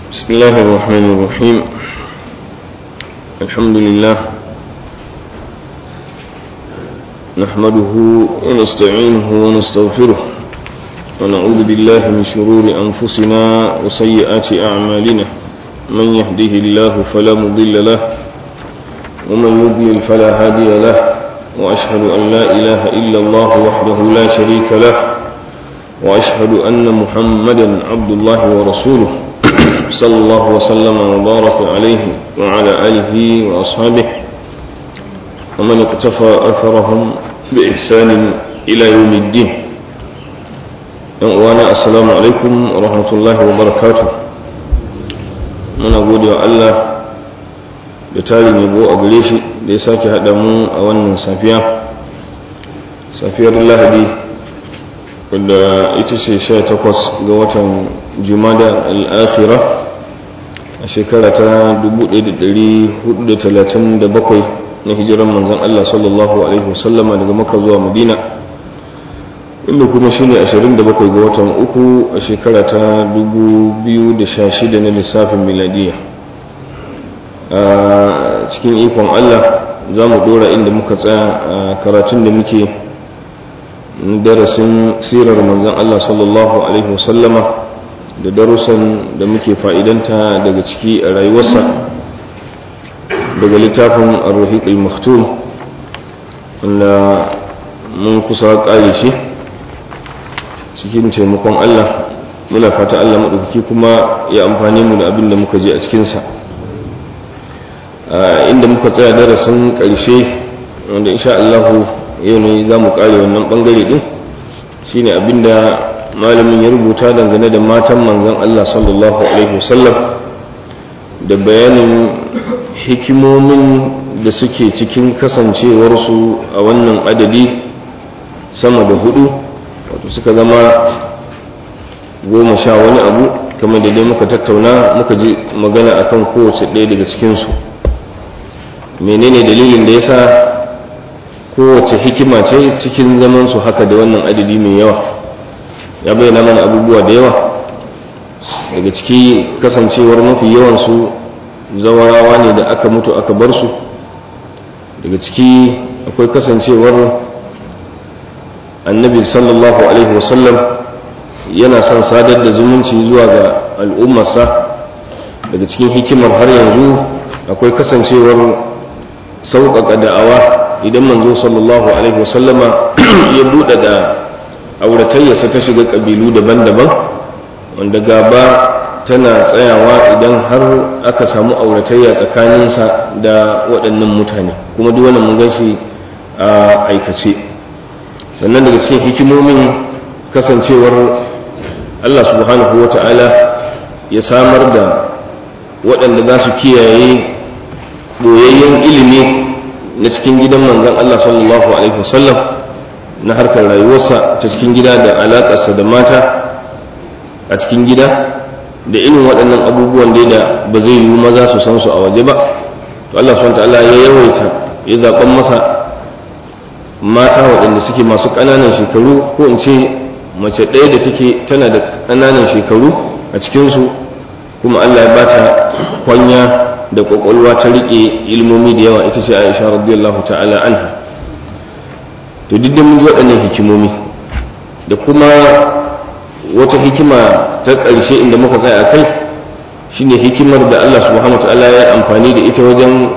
بسم الله الرحمن الرحيم الحمد لله نحمده ونستعينه ونستغفره ونعوذ بالله من شرور أنفسنا وسيئات أعمالنا من يهده الله فلا مضل له ومن يضلل فلا هادي له وأشهد أن لا إله إلا الله وحده لا شريك له وأشهد أن محمدا عبد الله ورسوله صلى الله وسلم وبارك عليه وعلى آله وأصحابه ومن اقتفى أثرهم بإحسان إلى يوم الدين وأنا السلام عليكم ورحمة الله وبركاته من أقول الله da tarin yabo a gare shi da ya sake haɗa mu a wannan safiya safiyar lahadi wadda ita ce sha takwas ga watan jumada al'akhira a shekara ta 1437 na hijiran manzan Allah sallallahu Alaihi wasallama daga maka zuwa madina inda kuma shi ne 27 ga watan uku a shekara ta 2016 na lissafin miladiya a cikin ikon Allah za mu dora inda muka tsaya a karatun da muke darasin sirar manzan Allah sallallahu Alaihi wasallama da darussan da muke fa'idanta daga ciki a rayuwarsa daga littafin arruhiq al-maktum wanda mun kusa ƙare shi cikin taimakon Allah muna fata Allah maɗaukaki kuma ya amfani mu da abin da muka je a cikinsa inda muka tsaya darasin ƙarshe wanda insha Allah yau ne za mu ƙare wannan ɓangare ɗin shine abinda malamin ya rubuta dangane da matan manzon Allah sallallahu alaihi wasallam da bayanin hikimomin da suke cikin kasancewarsu a wannan adadi sama da hudu wato suka zama goma sha wani abu kamar da dai muka tattauna muka ji magana akan kowace ɗaya daga cikinsu menene dalilin da ya sa kowace hikima ce cikin zamansu haka da wannan adadi mai yawa ya bayyana mana abubuwa da yawa daga ciki kasancewar mafi yawansu zawarawa ne da aka mutu aka bar su daga ciki akwai kasancewar annabi sallallahu alaihi wasallam yana son sadar da zumunci zuwa ga al'ummarsa daga cikin hikimar har yanzu akwai kasancewar sauƙaƙa da'awa idan manzo sallallahu alaihi wasallama ya buɗe da auratayyarsa ta shiga ƙabilu daban-daban wanda gaba tana tsayawa idan har aka samu auratayya tsakaninsa da waɗannan mutane kuma duk wannan mun gan shi a aikace sannan daga cikin hikimomin kasancewar Allah subhanahu wa ta'ala ya samar da waɗanda za su kiyaye ɓoyayyen ilimi na cikin gidan manzon Allah sallallahu alaihi wasallam na harkar rayuwarsa ta cikin gida da alaƙarsa da mata a cikin gida da irin waɗannan abubuwan dai da ba zai yi maza su san su a waje ba to Allah subhanahu ta'ala ya yawaita ya zaɓan masa mata waɗanda suke masu ƙananan shekaru ko in ce mace ɗaya da take tana da ƙananan shekaru a cikinsu kuma Allah ya bata kwanya da ƙwaƙwalwa ta riƙe ilmomi da yawa ita ce Aisha radiyallahu ta'ala anha to duk mun ji waɗannan hikimomi da kuma wata hikima ta ƙarshe inda muka tsaya a kai shine hikimar da Allah subhanahu ta'ala ya amfani da ita wajen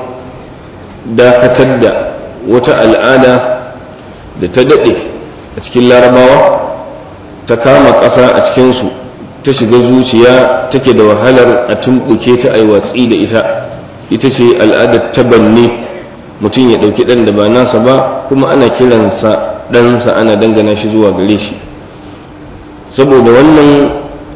dakatar da wata al'ada da ta daɗe a cikin larabawa ta kama ƙasa a cikinsu ta shiga zuciya take da wahalar a tumɓuke ta ai watsi da ita ita ce al'adar tabanni mutum ya ɗauki ɗan da ba nasa ba kuma ana kiransa ɗansa ana dangana shi zuwa gare shi saboda wannan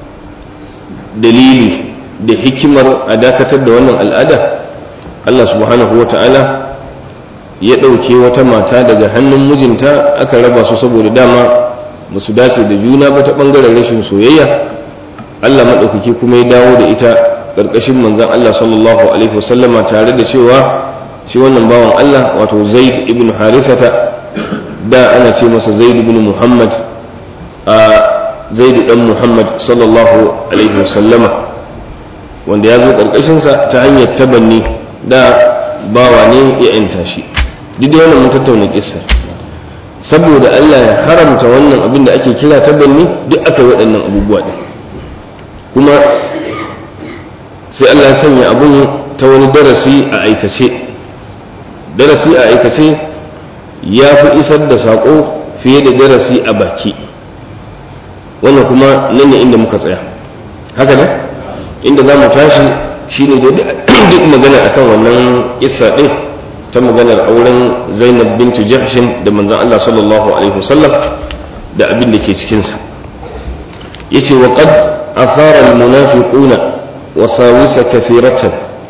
dalili da hikimar a dakatar da wannan al'ada Allah subhanahu wa ta'ala ya ɗauke wata mata daga hannun mijinta aka raba su saboda dama ba su dace da juna ba ta ɓangaren rashin soyayya Allah maɗaukaki kuma ya dawo da ita ƙarƙashin manzan Allah sallallahu alaihi wasallama tare da cewa shi wannan bawan Allah wato zaid ibn harithata da ana ce masa zaid ibn muhammad a zaidu dan muhammad sallallahu alaihi wasallama wanda ya zo ƙarƙashinsa ta hanyar tabanni da bawa ne ya yanta shi duk da wannan mun tattauna kissa saboda Allah ya haramta wannan abin da ake kira tabanni duk aka yi waɗannan abubuwa ɗin kuma sai Allah ya sanya abun ta wani darasi a aikace darasi a aikace ya fi isar da saƙo fiye da darasi a baki wannan kuma nan ne inda muka tsaya haka ne inda za mu tashi shine da duk magana akan wannan kissa ɗin ta maganar auren zainab bintu jahshin da manzon Allah sallallahu alaihi wasallam da abin da ke cikinsa yace wa qad athara al-munafiquna wasawisa kathiratan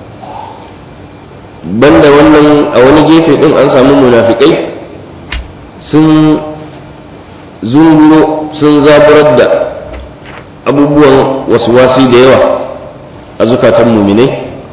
banda wannan a wani gefe din an samu munafikai sun zunguro sun zaburar da abubuwan wasi da yawa a zukatan muminai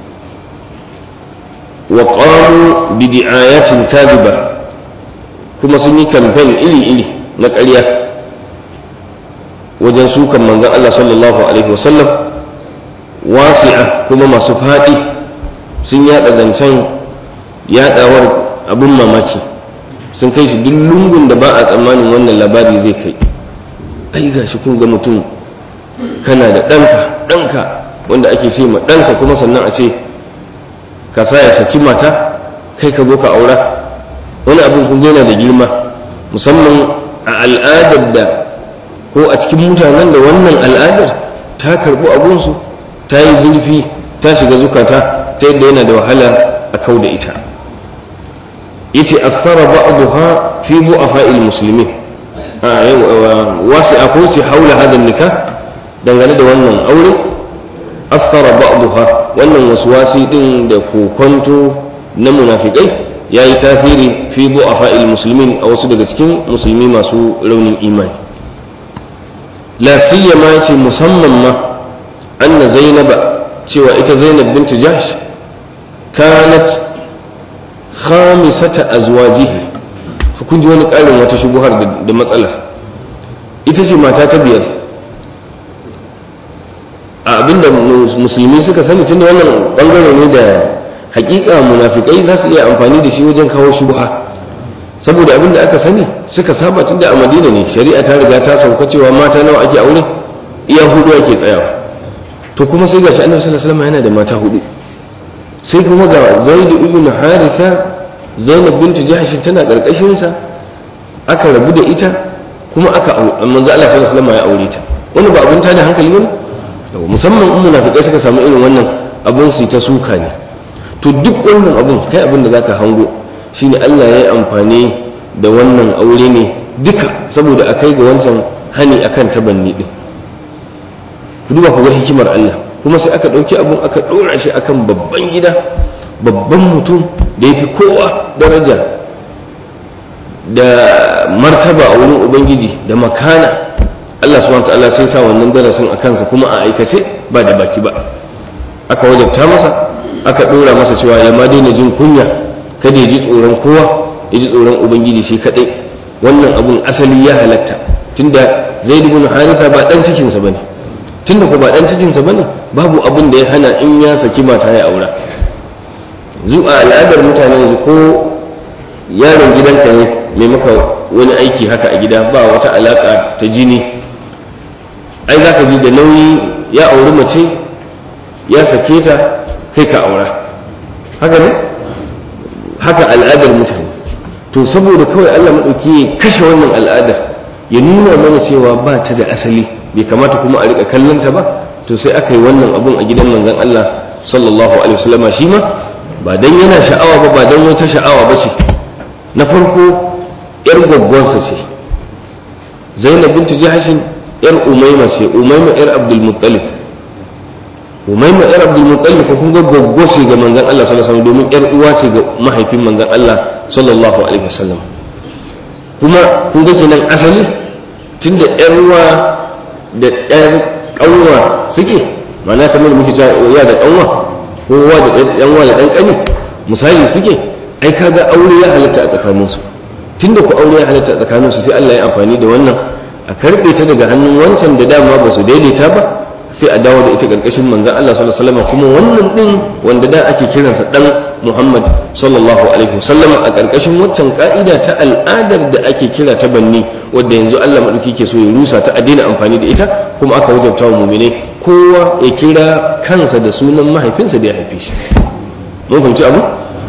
wa qamu bi di'ayatin kadhiba kuma sun yi kamfen iri-iri na ƙarya wajen sukan manzon Allah sallallahu alaihi wasallam wasi'a kuma masu faɗi sun yaɗa zancen yaɗawar abin mamaki sun kai shi duk lungun da ba a tsammanin wannan labari zai kai ai ga shi kun ga mutum kana da ɗanka ɗanka wanda ake ce ma ɗanka kuma sannan a ce ka sa ya saki mata kai ka zo ka aura wani abin kun yana da girma musamman a al'adar da ko a cikin mutanen da wannan al'adar ta karɓi abunsu ta yi zurfi ta shiga zukata ta yadda yana da wahala a kau da ita yace athara ba'daha fi du'afa'il muslimin a yau wasu a ko ce haula hada nikah dangane da wannan aure athara ba'daha wannan waswasi din da kokonto na munafikai yayi tasiri fi du'afa'il muslimin a wasu daga cikin musulmi masu raunin imani la siyama yace musamman ma anna zainaba cewa ita zainab bintu jahsh kanat khamisata azwajihi kun ji wani ƙarin wata shubuhar da matsalar ita ce mata ta biyar a abinda musulmi suka sani tunda wannan bangare ne da hakika munafikai za su iya amfani da shi wajen kawo shubha saboda abinda aka sani suka saba tunda a madina ne shari'a ta riga ta sauka cewa mata nawa ake aure iya hudu ake tsayawa to kuma sai gashi annabi sallallahu alaihi wasallam yana da mata hudu sai kuma ga zaid ibn haritha zainab bintu jahsh tana karkashin sa aka rabu da ita kuma aka manzo Allah sallallahu alaihi wasallam ya aure ta wani ba abun tada hankali bane musamman in munafikai suka samu irin wannan abun su ta suka ne to duk wannan abun kai abin da zaka hango shine Allah ya yi amfani da wannan aure ne duka saboda a kai ga wancan hani akan tabanni din ku duba ku ga hikimar Allah kuma sai aka ɗauki abun aka ɗora shi akan babban gida babban mutum da ya fi kowa daraja da martaba a wurin ubangiji da makana Allah subhanahu ta'ala sai sa wannan darasin a kansa kuma a aikace ba da baki ba aka wajabta masa aka ɗora masa cewa ya ma daina jin kunya kada ya ji tsoron kowa ya ji tsoron ubangiji shi kaɗai wannan abun asali ya halatta tunda zaid ibn haritha ba dan cikinsa bane tunda ko ba dan cikinsa bane babu abun da ya hana in ya saki mata ya aura zuwa al'adar mutane yanzu ko yaron gidanka ne mai maka wani aiki haka a gida ba wata alaka ta jini ai za ka ji da nauyi ya auri mace ya sake ta kai ka aura haka ne haka al'adar mutane to saboda kawai allah maɗauki ya kashe wannan al'adar ya nuna mana cewa ba ta da asali bai kamata kuma a riƙa kallonta ba to sai aka yi wannan abun a gidan manzon allah sallallahu alaihi wasallama shi ma ba dan yana sha'awa ba ba dan wata sha'awa ba ce na farko yar gwaggwansa ce zainab bintu jahashin yar umaima ce umaima yar abdul muttalib umaima yar abdul muttalib ko kun ga gwaggwa ce ga manzon Allah sallallahu alaihi wasallam domin yar uwa ce ga mahaifin manzon Allah sallallahu alaihi wasallam kuma kun ga kenan asali tunda yar uwa da yar kanwa suke ma'ana kamar muke cewa ya da kanwa kowa da ɗan uwa da ɗan ƙani misali suke ai kaga aure ya halatta a tsakaninsu tunda ku aure ya halatta a tsakaninsu sai Allah ya amfani da wannan a karɓe ta daga hannun wancan da dama ba su daidaita ba a sai a dawo da ita karkashin manzon Allah sallallahu alaihi wasallam kuma wannan din wanda da ake kiransa dan Muhammad sallallahu alaihi wasallam a karkashin waccan ka'ida ta al'adar da ake kira ta banni wanda yanzu Allah madauki ke so ya rusa ta a daina amfani da ita kuma aka wajabta wa mu'minai kowa ya kira kansa da sunan mahaifinsa da ya haife shi mun fahimci abu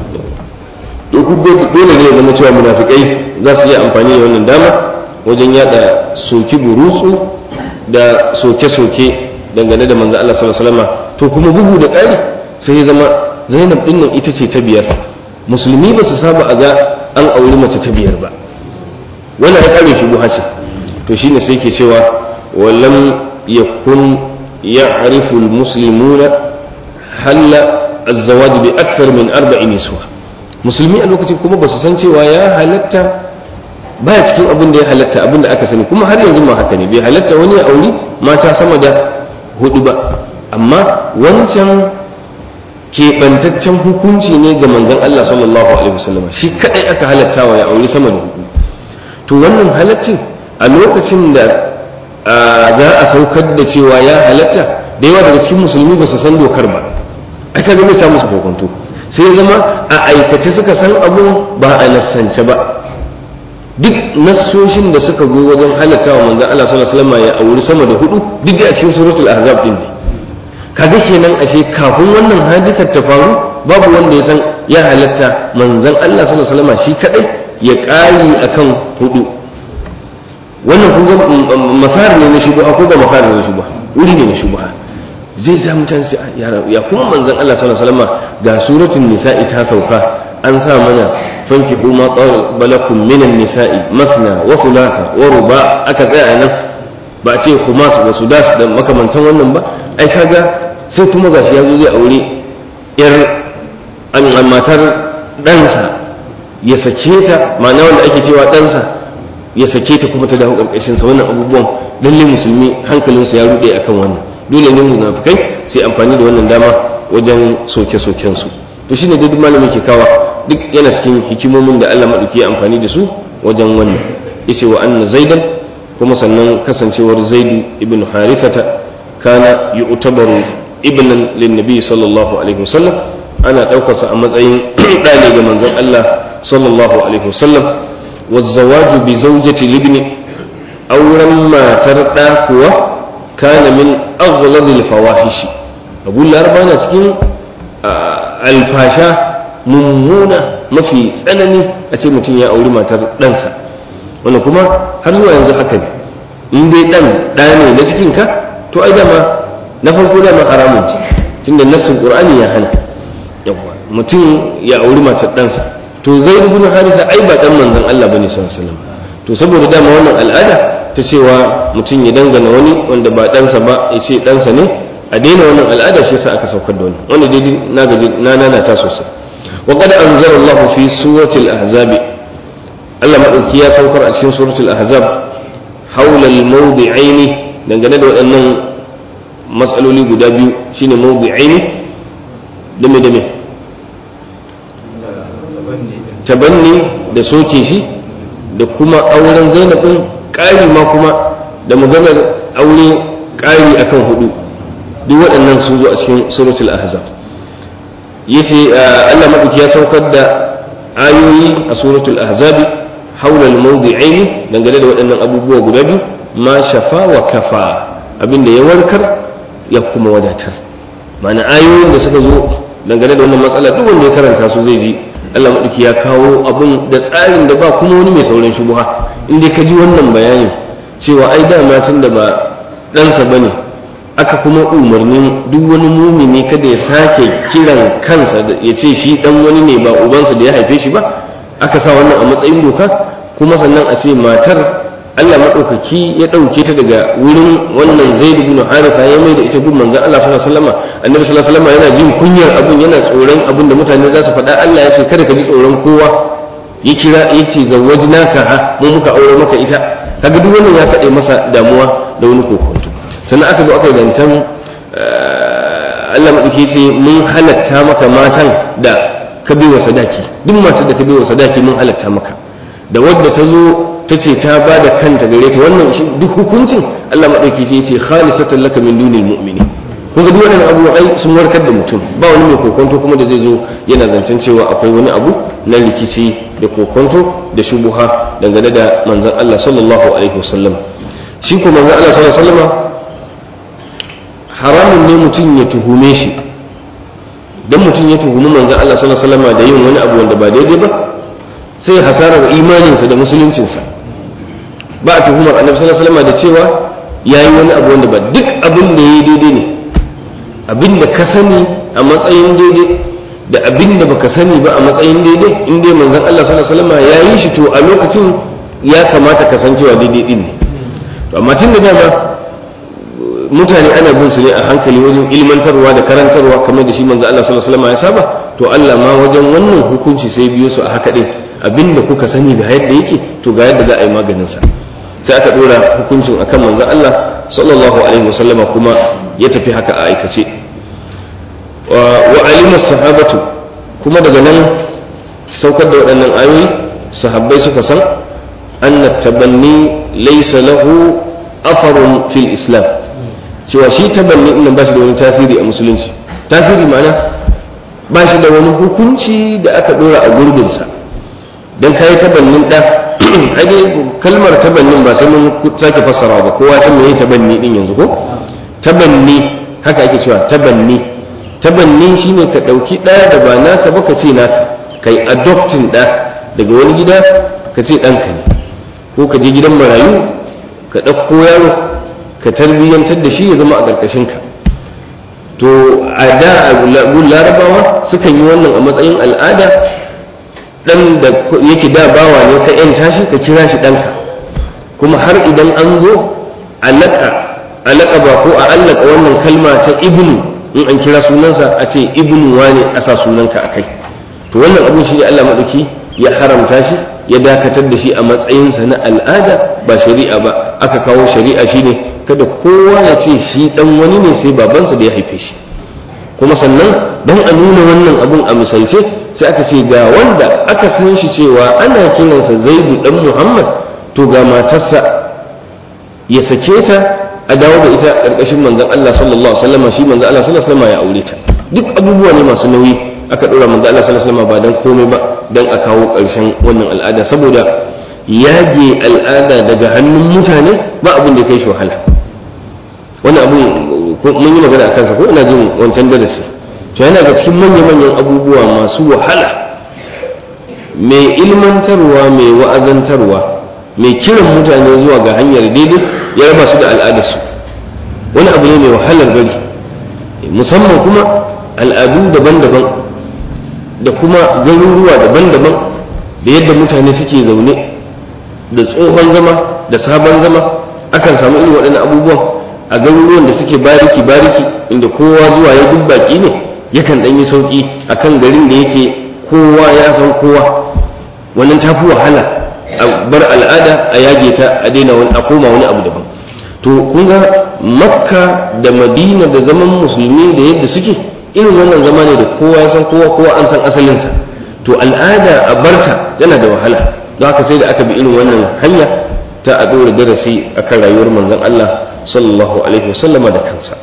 dole ne ya zama cewa munafikai za su yi amfani da wannan dama wajen yada soki burutsu da soke-soke dangane da manzo Allah sallallahu alaihi wasallam to kuma bugu da ƙari sai ya zama Zainab din nan ita ce ta biyar musulmi ba su saba a ga an auri mace ta biyar ba wannan ya kare shi buha ce to shine sai ke cewa walam yakun ya'rifu almuslimuna halla az-zawaj bi akthar min arba'in niswa musulmi a lokacin kuma ba su san cewa ya halatta baya cikin abin da ya halatta abin da aka sani kuma har yanzu ma haka ne bai halatta wani ya auri mata sama da hudu ba amma wancan keɓantaccen hukunci ne ga manzon Allah sallallahu alaihi wasallam shi kadai aka halatta wa ya auri sama da hudu to wannan halaccin a lokacin da za a saukar da cewa ya halatta da yawa daga cikin musulmi ba su san dokar ba aka ga samu su kokonto sai zama a aikace suka san abu ba a nassance ba duk nassoshin da suka zo wajen halatta wa manzon Allah sallallahu alaihi wasallam ya auri sama da hudu duk a cikin suratul ahzab din ne kaga kenan ashe kafin wannan hadisar ta faru babu wanda ya san ya halatta manzon Allah sallallahu alaihi wasallam shi kadai ya kari akan hudu wannan kun ga masar ne na shubha ko ba masar ne na shubha wuri ne na shubha zai sa mutane su ya kuma manzon Allah sallallahu alaihi wasallam ga suratul nisa'i ta sauka an sa mana fanki ma balakum minan nisa'i masna wa thulatha wa ruba aka tsaya nan ba a ce kuma su da sudas da makamantan wannan ba ai kaga sai kuma gashi yazo zai aure yar an matar ɗansa ya sake ta ma'ana wanda ake cewa ɗansa ya sake ta kuma ta dawo ƙarƙashin sa wannan abubuwan lalle musulmi hankalinsu ya ruɗe akan wannan dole ne munafikai sai amfani da wannan dama wajen soke-soken su to shine duk malamin ke kawa duk yana cikin hikimomin da Allah madauki ya amfani da su wajen wannan yace wa anna zaidan kuma sannan kasancewar zaidu ibn harithata kana yu'tabaru ibnan linnabi sallallahu alaihi wasallam ana ɗaukarsa a matsayin ɗane ga manzon Allah sallallahu alaihi wasallam wazzawaju bi zawjati libni auren matar ɗa kuwa kana min aghladil fawahishi abu larba na cikin alfasha mummuna mafi tsanani a ce mutum ya auri matar ɗansa wanda kuma har zuwa yanzu haka ne in dai ɗan ɗa ne na cikinka to ai dama na farko dama haramun ce tunda nassin qur'ani ya hana yawa mutum ya auri matar ɗansa to zai ibn haritha ai ba dan manzon Allah bane sallallahu alaihi wasallam to saboda dama wannan al'ada ta cewa mutum ya dangana wani wanda ba ɗansa ba ya ce ɗansa ne a daina wannan al'ada shi yasa aka saukar da wani wanda dai na gaji na nana ta sosai wa qad anzala Allah fi surati al-ahzab Allah madauki ya saukar a cikin suratul ahzab haula al-mawdi'aini dangane da waɗannan matsaloli guda biyu shine mawdi'aini dame dame tabanni da soke shi da kuma auren zainabin ƙari ma kuma da maganar aure ƙari akan hudu duk waɗannan sun zo a cikin suratul ahzab yace Allah madauki ya saukar da ayoyi a suratul ahzab haula al-mawdi'aini dangane da waɗannan abubuwa guda biyu ma shafa wa kafa abinda ya warkar ya kuma wadatar ma'ana ayoyin da suka zo dangane da wannan matsala duk wanda ya karanta su zai ji Allah maɗauki ya kawo abin da tsarin da ba kuma wani mai sauran shubuha in dai ka ji wannan bayanin cewa ai dama tun da ba ɗansa ba ne aka kuma umarnin duk wani mumini kada ya sake kiran kansa ya ce shi ɗan wani ne ba ubansa da ya haife shi ba aka sa wannan a matsayin doka kuma sannan a ce matar Allah maɗaukaki ya ɗauke ta daga wurin wannan zaid ibn haritha ya mai da ita gun manzon Allah sallallahu alaihi wasallam annabi sallallahu alaihi wasallam yana jin kunyar abun yana tsoron abun da mutane za su faɗa Allah ya ce kada ka ji tsoron kowa ya kira ya ce zawwajnaka ha mu muka aure maka ita kaga duk wannan ya kaɗe masa damuwa da wani kokonto sannan aka zo aka yi zancen Allah maɗauki ce mun halatta maka matan da ka bai wa sadaki duk matar da ka bai wa sadaki mun halatta maka da wadda ta zo ta ce ta ba da kanta gare ta wannan duk hukuncin Allah maɗauki sai ce khalisatan laka min dunil mu'mini kun ga duk wannan abu ai sun warkar da mutum ba wani mai kokonto kuma da zai zo yana zancen cewa akwai wani abu na rikici da kokonto da shubuha dangane da manzon Allah sallallahu alaihi wasallam shi ko manzon Allah sallallahu alaihi wasallam haramun ne mutum ya tuhume shi dan mutum ya tuhumi manzon Allah sallallahu alaihi wasallam da yin wani abu wanda ba daidai ba sai hasarar imaninsa da musuluncinsa ba a tuhumar annabi sallallahu alaihi wasallam da cewa yayi wani abu wanda ba duk abin da yayi daidai ne abin da ka sani a matsayin daidai da abin da baka sani ba a matsayin daidai in dai manzon Allah sallallahu alaihi wasallam ya yi shi to a lokacin ya kamata ka san cewa daidai din ne to amma tun da dama mutane ana bin su ne a hankali wajen ilmantarwa da karantarwa kamar da shi manzon Allah sallallahu alaihi wasallam ya saba to Allah ma wajen wannan hukunci sai biyo su a haka din abin da kuka sani ga yadda yake to ga yadda za a yi maganin sa sai aka dora hukuncin akan manzon Allah sallallahu alaihi wasallama kuma ya tafi haka a aikace wa alima sahabatu kuma daga nan saukar da waɗannan ayoyi sahabbai suka san anna tabanni laysa lahu afarun fil islam cewa shi tabanni din ba shi da wani tasiri a musulunci tasiri ma'ana ba shi da wani hukunci da aka dora a gurbinsa don kayi tabannin ɗa hage kalmar tabannin ba sai mun sake fassara ba kowa san me tabanni din yanzu ko tabanni haka ake cewa tabanni tabanni shine ka ɗauki ɗaya da ba naka ba ka ce naka kai adoptin ɗa daga wani gida ka ce ɗanka ne ko ka je gidan marayu ka ɗauko yaro ka tarbiyyantar da shi ya zama a ƙarƙashinka to a da larabawa sukan yi wannan a matsayin al'ada dan da yake da bawa ne ka yan tashi ka kira shi ɗanka kuma har idan an zo alaka alaka ba ko a allaka wannan kalma ta ibnu in an kira sunansa a ce ibnu wane a sa sunanka a kai to wannan abin shi ne Allah maɗauki ya haramta shi ya dakatar da shi a matsayinsa na al'ada ba shari'a ba aka kawo shari'a shi ne kada kowa ya ce shi ɗan wani ne sai babansa da ya haife shi kuma sannan don a nuna wannan abun a misalce sai aka ce ga wanda aka san shi cewa ana kiransa zaidu dan muhammad to ga matarsa ya sake ta a dawo da ita ƙarƙashin manzon Allah sallallahu alaihi wasallam shi manzon Allah sallallahu alaihi wasallam ya aure ta duk abubuwa ne masu nauyi aka ɗora manzon Allah sallallahu alaihi wasallam ba dan komai ba dan a kawo ƙarshen wannan al'ada saboda yage al'ada daga hannun mutane ba abin da kai shi wahala wannan abun mun yi magana a kansa ko ina jin wancan darasi to yana ga cikin manya-manyan abubuwa masu wahala mai ilmantarwa mai wa'azantarwa mai kiran mutane zuwa ga hanyar daidai ya raba su da al'adarsu wani abu ne mai wahalar bari musamman kuma al'adu daban-daban da kuma garuruwa daban-daban da yadda mutane suke zaune da tsohon zama da sabon zama akan samu irin waɗannan abubuwan a garuruwan da suke bariki-bariki inda kowa zuwa ya duk baki ne yakan ɗan yi sauƙi a kan garin da yake kowa ya san kowa wannan ta fi wahala a bar al'ada a yage ta a daina wani a koma wani abu daban to kun ga makka da madina da zaman musulmi da yadda suke irin wannan zama ne da kowa ya san kowa kowa an san asalinsa to al'ada a barta yana da wahala don haka sai da aka bi irin wannan hanya ta a ɗora darasi akan rayuwar manzon Allah sallallahu alaihi wasallama da kansa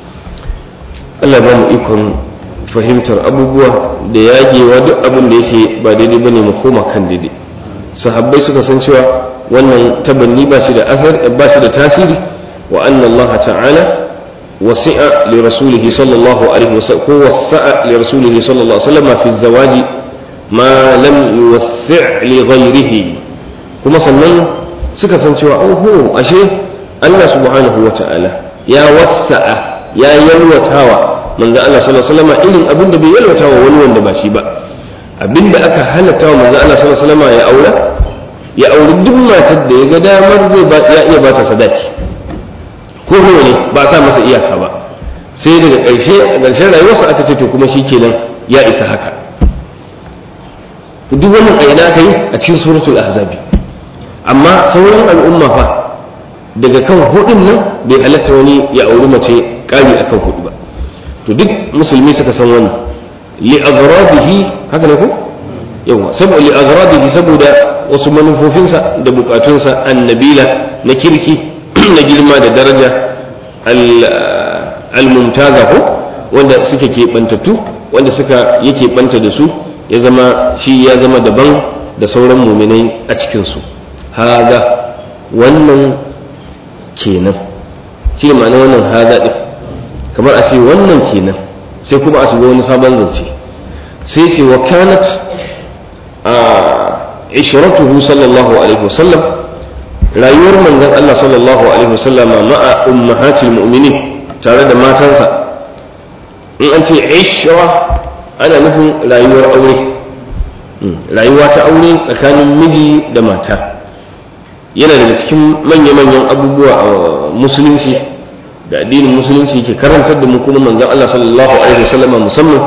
Allah ba mu ikon fahimtar abubuwa da yagewa duk abin da yake ba daidai bane mu koma kan daidai sahabbai suka san cewa wannan tabanni ba shi da athar ba shi da tasiri wa anna Allah ta'ala wasi'a li rasulih sallallahu alaihi wasallam ko wasa'a li rasulih sallallahu alaihi wasallam fi zawaji ma lam yuwassi' li ghayrihi kuma sannan suka san cewa oho ashe Allah subhanahu wa ta'ala ya wasa'a ya yalwatawa manzo Allah sallallahu alaihi wasallam irin abin da bai yalwatawa wani wanda ba shi ba abin da aka halatta wa manzo Allah sallallahu alaihi wasallam ya aura ya auri duk matar da ya ga damar zai ba ya iya bata sadaki ko ne ba sa masa iyaka ba sai daga ƙarshe a ƙarshen rayuwarsa aka ce to kuma shikenan ya isa haka duk wannan ayyana aka yi a cikin suratul ahzabi amma sauran al'umma fa daga kan hudun nan bai halatta wani ya auri mace ƙari akan hudu ba to duk musulmi suka san wannan li agradihi haka ne ko yawa saboda li aghradihi saboda wasu manufofinsa da bukatunsa annabila na kirki na girma da daraja al-mumtaza ko wanda suke keɓantattu wanda suka yake banta da su ya zama shi ya zama daban da sauran muminai a cikinsu haza wannan kenan shi ma'ana wannan haza ɗin kamar a ce wannan kenan sai kuma a shiga wani sabon zance sai ce wa kanat a ishiratuhu sallallahu alaihi wasallam rayuwar manzon Allah sallallahu alaihi wasallam ma'a ummahatil mu'minin tare da matansa in an ce ishra ana nufin rayuwar aure rayuwa ta aure tsakanin miji da mata yana daga cikin manya-manyan abubuwa a musulunci da addinin musulunci ke karantar da mu kuma manzon Allah sallallahu alaihi wasallam musamman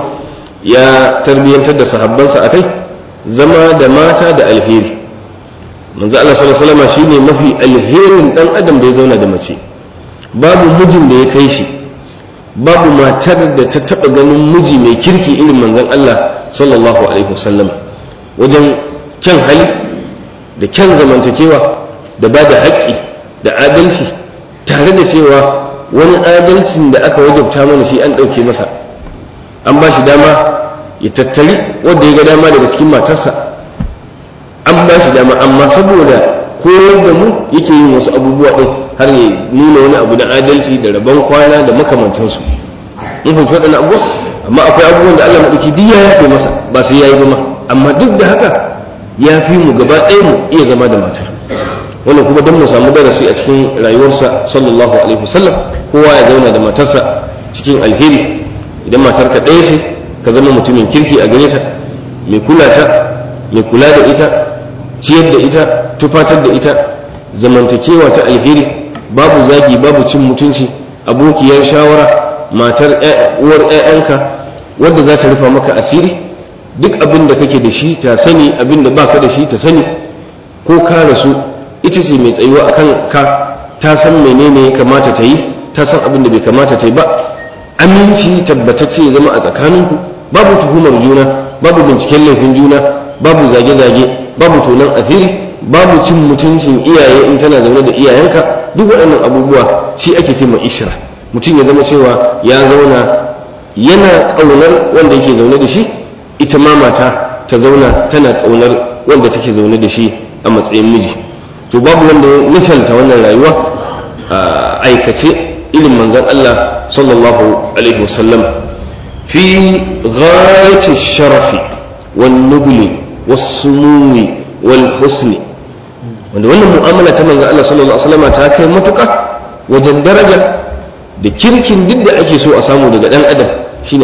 ya tarbiyyantar da sahabbansa akai zama da mata da alheri manzo Allah sallallahu alaihi wasallam shine mafi alherin dan adam da ya zauna da mace babu mijin da ya kai shi babu matar da ta taba ganin miji mai kirki irin manzon Allah sallallahu alaihi wasallam wajen kyan hali da kyan zamantakewa da ba da haƙƙi da adalci tare da cewa wani adalcin da aka wajabta mana shi an ɗauke masa an ba shi dama ya tattari wanda ya ga dama daga cikin matarsa an ba shi dama amma saboda koyar da mu yake yin wasu abubuwa ɗin har ya nuna wani abu na adalci da rabon kwana da makamantansu mun fahimci waɗannan abubuwa amma akwai abubuwan da Allah maɗauki duk ya yafe masa ba sai ya yi ba ma amma duk da haka ya fi mu gaba ɗaya mu iya zama da matar wannan kuma don mu samu darasi a cikin rayuwarsa sallallahu alaihi wasallam kowa ya zauna da matarsa cikin alheri idan matarka ɗaya ce ka zama mutumin kirki a gare ta mai kula ta mai kula da ita ciyar da ita tufatar da ita zamantakewa ta alheri babu zagi babu cin mutunci abokiyar shawara matar uwar 'ya'yanka wadda za ta rufa maka asiri duk abin da kake da shi ta sani abin da baka da shi ta sani ko ka rasu ita ce mai tsayuwa akan ka ta san menene ya kamata ta yi ta san abin da bai kamata ta yi ba aminci tabbatacce ya zama a tsakaninku babu tuhumar juna babu binciken laifin juna babu zage-zage babu tonon asiri babu cin mutuncin iyaye in tana zaune da iyayenka duk waɗannan abubuwa shi ake ce ishra mutum ya zama cewa ya zauna yana ƙaunar wanda yake zaune da shi ita ma mata ta zauna tana ƙaunar wanda take zaune da shi a matsayin miji to babu wanda ya misalta wannan rayuwa a aikace irin manzon Allah sallallahu alaihi wasallam fi ghayati sharafi wan nubli was sumumi wal husni wanda wannan mu'amala ta manzon Allah sallallahu alaihi wasallam ta kai matuƙa wajen daraja da kirkin duk da ake so a samu daga dan adam shine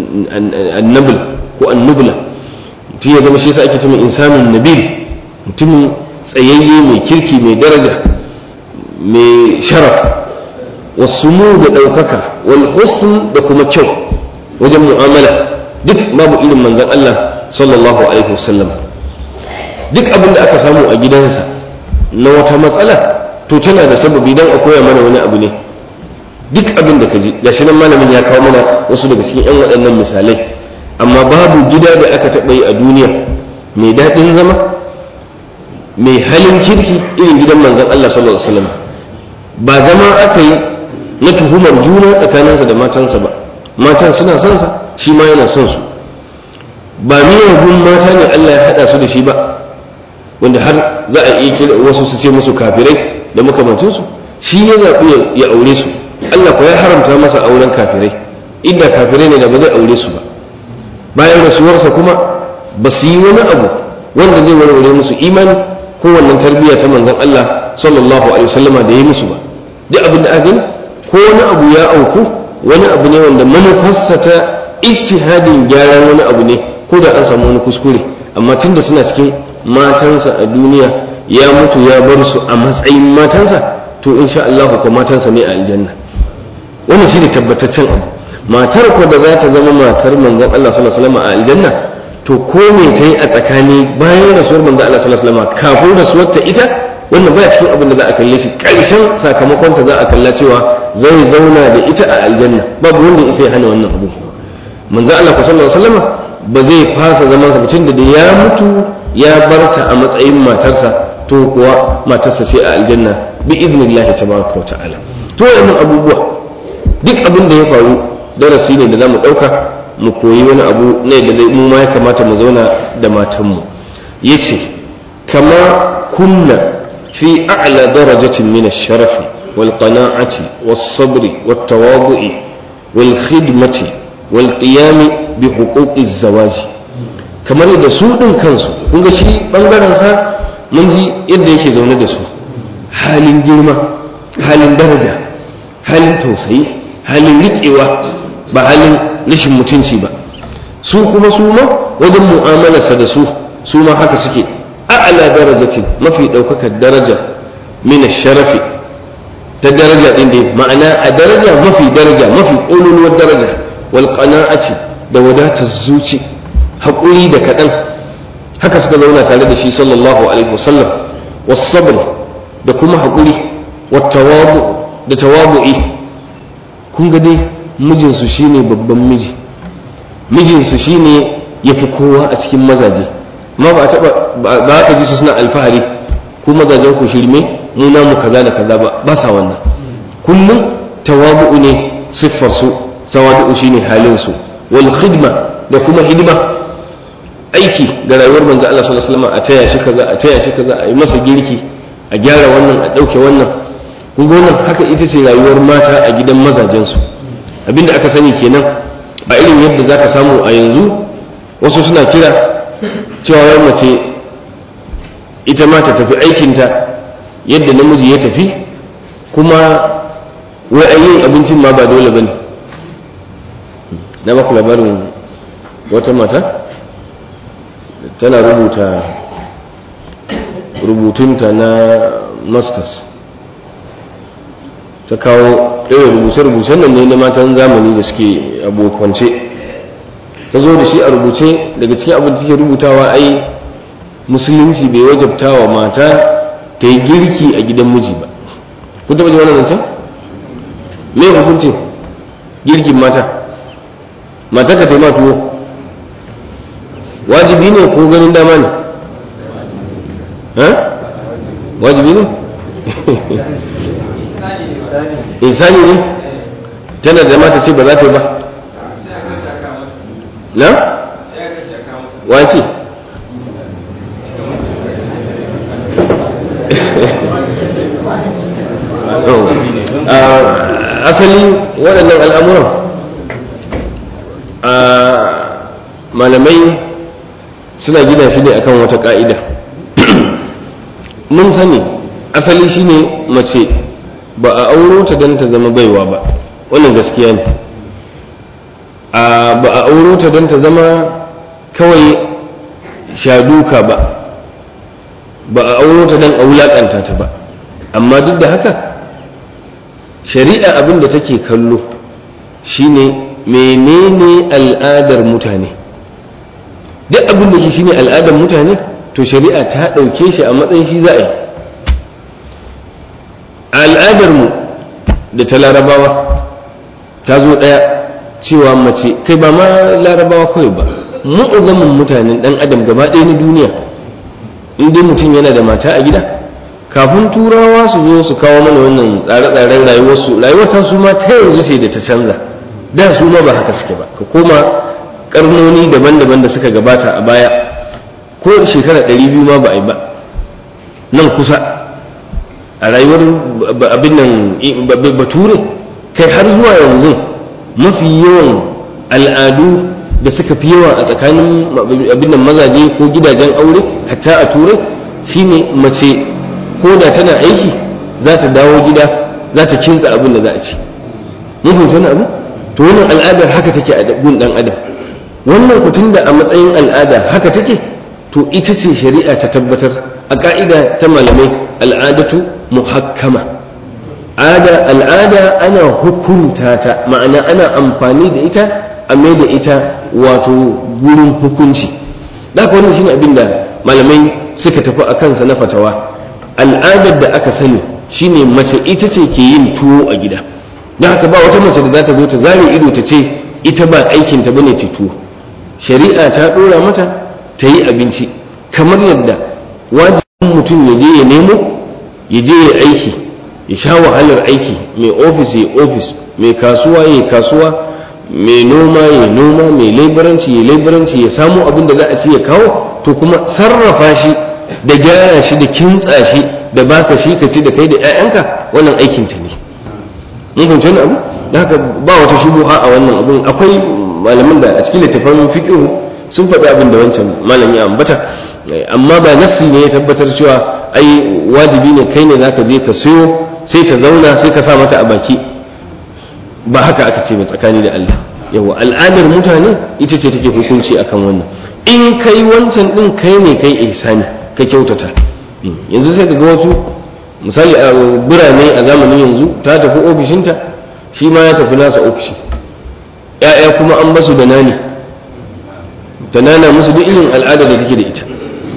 annabul ko annubla mutum ya zama shi yasa ake cewa insanun nabil mutumin tsayayye mai kirki mai daraja mai sharaf wasu mu da ɗaukaka wal husn da kuma kyau wajen mu'amala duk babu irin manzon Allah sallallahu alaihi wasallam duk abin da aka samu a gidansa na wata matsala to tana da sababi dan a koya mana wani abu ne duk abin da ka ji gashi nan malamin ya kawo mana wasu daga cikin yan waɗannan misalai amma babu gida da aka taɓa yi a duniya mai daɗin zama mai halin kirki irin gidan manzon Allah sallallahu alaihi wasallam ba zama aka yi na tuhumar juna tsakaninsa da matansa ba matan suna son sa shi ma yana son su ba miyagun mata ne Allah ya haɗa su da shi ba wanda har za a iya kira wasu su ce musu kafirai da makamantansu shi ya zaɓi ya aure su Allah ko ya haramta masa auren kafirai inda kafirai ne da ba zai aure su ba bayan rasuwarsa kuma ba su yi wani abu wanda zai warware musu imani ko wannan tarbiyya ta manzon Allah sallallahu alaihi wasallama da ya musu ba duk abin da aka ko wani abu ya auku wani abu ne wanda manufarsa ta ijtihadin gyaran wani abu ne ko da an samu wani kuskure amma tunda suna cikin matansa a duniya ya mutu ya bar su a matsayin matansa to insha Allah ko matansa ne a aljanna wannan shine tabbataccen abu matar ko da za ta zama matar manzon Allah sallallahu alaihi wasallam a aljanna to ko me ta yi a tsakani bayan rasuwar manzon Allah sallallahu alaihi wasallam kafin rasuwar ta ita wannan baya cikin abin da za a kalle shi karshen sakamakon ta za a kalla cewa zai zauna da ita a aljanna babu wanda ya sai hana wannan abu manzon Allah sallallahu alaihi wasallam ba zai fasa zaman sa mutum da ya mutu ya bar ta a matsayin matarsa to kuwa matarsa ce a aljanna bi idnillahi tabaraka wa ta'ala to wannan abubuwa duk abin da ya faru darasi ne da zamu dauka mu koyi wani abu ne da mu ma ya kamata mu zauna da matanmu yace kama kunna fi a'la darajatin min ash-sharafi wal qana'ati was sabri wat tawadu'i wal khidmati wal qiyam bi huquqi az-zawaj kamar da su din kansu kun ga shi bangaren sa mun ji yadda yake zaune da su halin girma halin daraja halin tausayi halin riƙewa ba halin rashin mutunci ba su kuma su ma wajen mu'amalarsa da su su ma haka suke a'ala darajatin mafi ɗaukakar daraja mina sharafi ta daraja ɗin da ma'ana a daraja mafi daraja mafi ƙololuwar daraja wal qana'ati da wadatar zuci haƙuri da kaɗan haka suka zauna tare da shi sallallahu alaihi wasallam was sabr da kuma haƙuri wat tawadu da tawabu'i kun ga dai mijinsu shine babban miji mijinsu shine ya fi kowa a cikin mazaje ma ba taba ba ka ji su suna alfahari ku mazajen ku shirme mu namu kaza da kaza ba ba sa wannan kullum tawabu'u ne siffar su tawabu'u shine halin su wal khidma da kuma hidima aiki ga rayuwar manzo Allah sallallahu alaihi wasallam a taya shi kaza a taya shi kaza a yi masa girki a gyara wannan a dauke wannan kun ga wannan haka ita ce rayuwar mata a gidan mazajensu abinda aka sani kenan a irin yadda za ka samu a yanzu wasu suna kira cewa wai mace ita ma ta tafi aikinta yadda namiji ya tafi kuma wai yin abincin ma ba dole ba ne na baku labarin wata mata tana rubuta rubutunta na masters ta kawo ɗaya rubuce-rubucen nan ne na matan zamani da suke abokance ta zo da shi a rubuce daga cikin abin da take rubutawa ai musulunci bai wajabta wa mata ta yi girki a gidan miji ba kun taɓa ji wannan zancen me hukuncin girkin mata mata ka taima tuwo wajibi ne ko ganin dama ne wajibi ne insani ne tana da mata ce ba za ta yi ba na wace asali waɗannan al'amuran malamai suna gina shi ne akan wata ƙa'ida mun sani asali shine mace ba a auro ta don ta zama baiwa ba wannan gaskiya ne ba a auro ta don ta zama kawai shaduka ba ba a auro ta don a wulaƙanta ta ba amma duk da haka shari'a abin da take kallo shine menene al'adar mutane duk abin da shine al'adar mutane to shari'a ta ɗauke shi a matsayin shi za a yi al'adarmu da ta larabawa ta zo ɗaya cewa mace kai ba ma larabawa kawai ba mu'uzamin mutanen ɗan adam gaba ɗaya na duniya in dai mutum yana da mata a gida kafin turawa su zo su kawo mana wannan tsare-tsaren rayuwarsu rayuwar ta su ma ta yanzu ce da ta canza da su ma ba haka suke ba ka koma karnoni daban-daban da suka gabata a baya ko shekara ɗari biyu ma ba a yi ba nan kusa a rayuwar abin nan bature kai har zuwa yanzu mafi yawan al'adu da suka fi yawa a tsakanin abin nan mazaje ko gidajen aure hatta a turai shine mace ko da tana aiki za ta dawo gida za ta kintsa abin da za a ci mun fahimci wani abu to wannan al'adar haka take a gun dan adam wannan kutun da a matsayin al'ada haka take to ita ce shari'a ta tabbatar a ka'ida ta malamai al'adatu muhakkama ada al'ada ana hukunta ta ma'ana ana amfani da ita a mai da ita wato gurin hukunci da wannan shine abin da malamai suka tafi a kansa na fatawa al'adar da aka sani shine mace ita ce ke yin tuwo a gida don haka ba wata mace da za ta zo ta zare ido ta ce ita ba aikinta bane ta tuwo shari'a ta ɗora mata ta yi abinci kamar yadda wajibin mutum ya je ya nemo ya je ya aiki ya sha wahalar aiki mai ofis ya ofis mai kasuwa ya kasuwa mai noma ya noma mai laibaranci ya laibaranci ya samu abin da za a ci ya kawo to kuma sarrafa shi da gyara shi da kintsa shi da baka shi ka ci da kai da 'ya'yanka wannan aikin ta ne mun fahimci wani abu da haka ba wata shubuha a wannan abun akwai malamin da a cikin littafin fiqh sun faɗi abin da wancan malam ya ambata amma ba nassi ne ya tabbatar cewa ai wajibi ne kai ne zaka je ka siyo sai ta zauna sai ka sa mata a baki ba haka aka ce ba tsakani da Allah yawa al'adar mutane ita ce take hukunci akan wannan in kai wancan din kai ne kai ihsani ka kyautata yanzu sai ka ga wasu misali a birane a zamanin yanzu ta tafi ofishinta shi ma ya tafi nasa ofishi ya'ya kuma an basu da nani ta nana musu duk irin al'ada da take da ita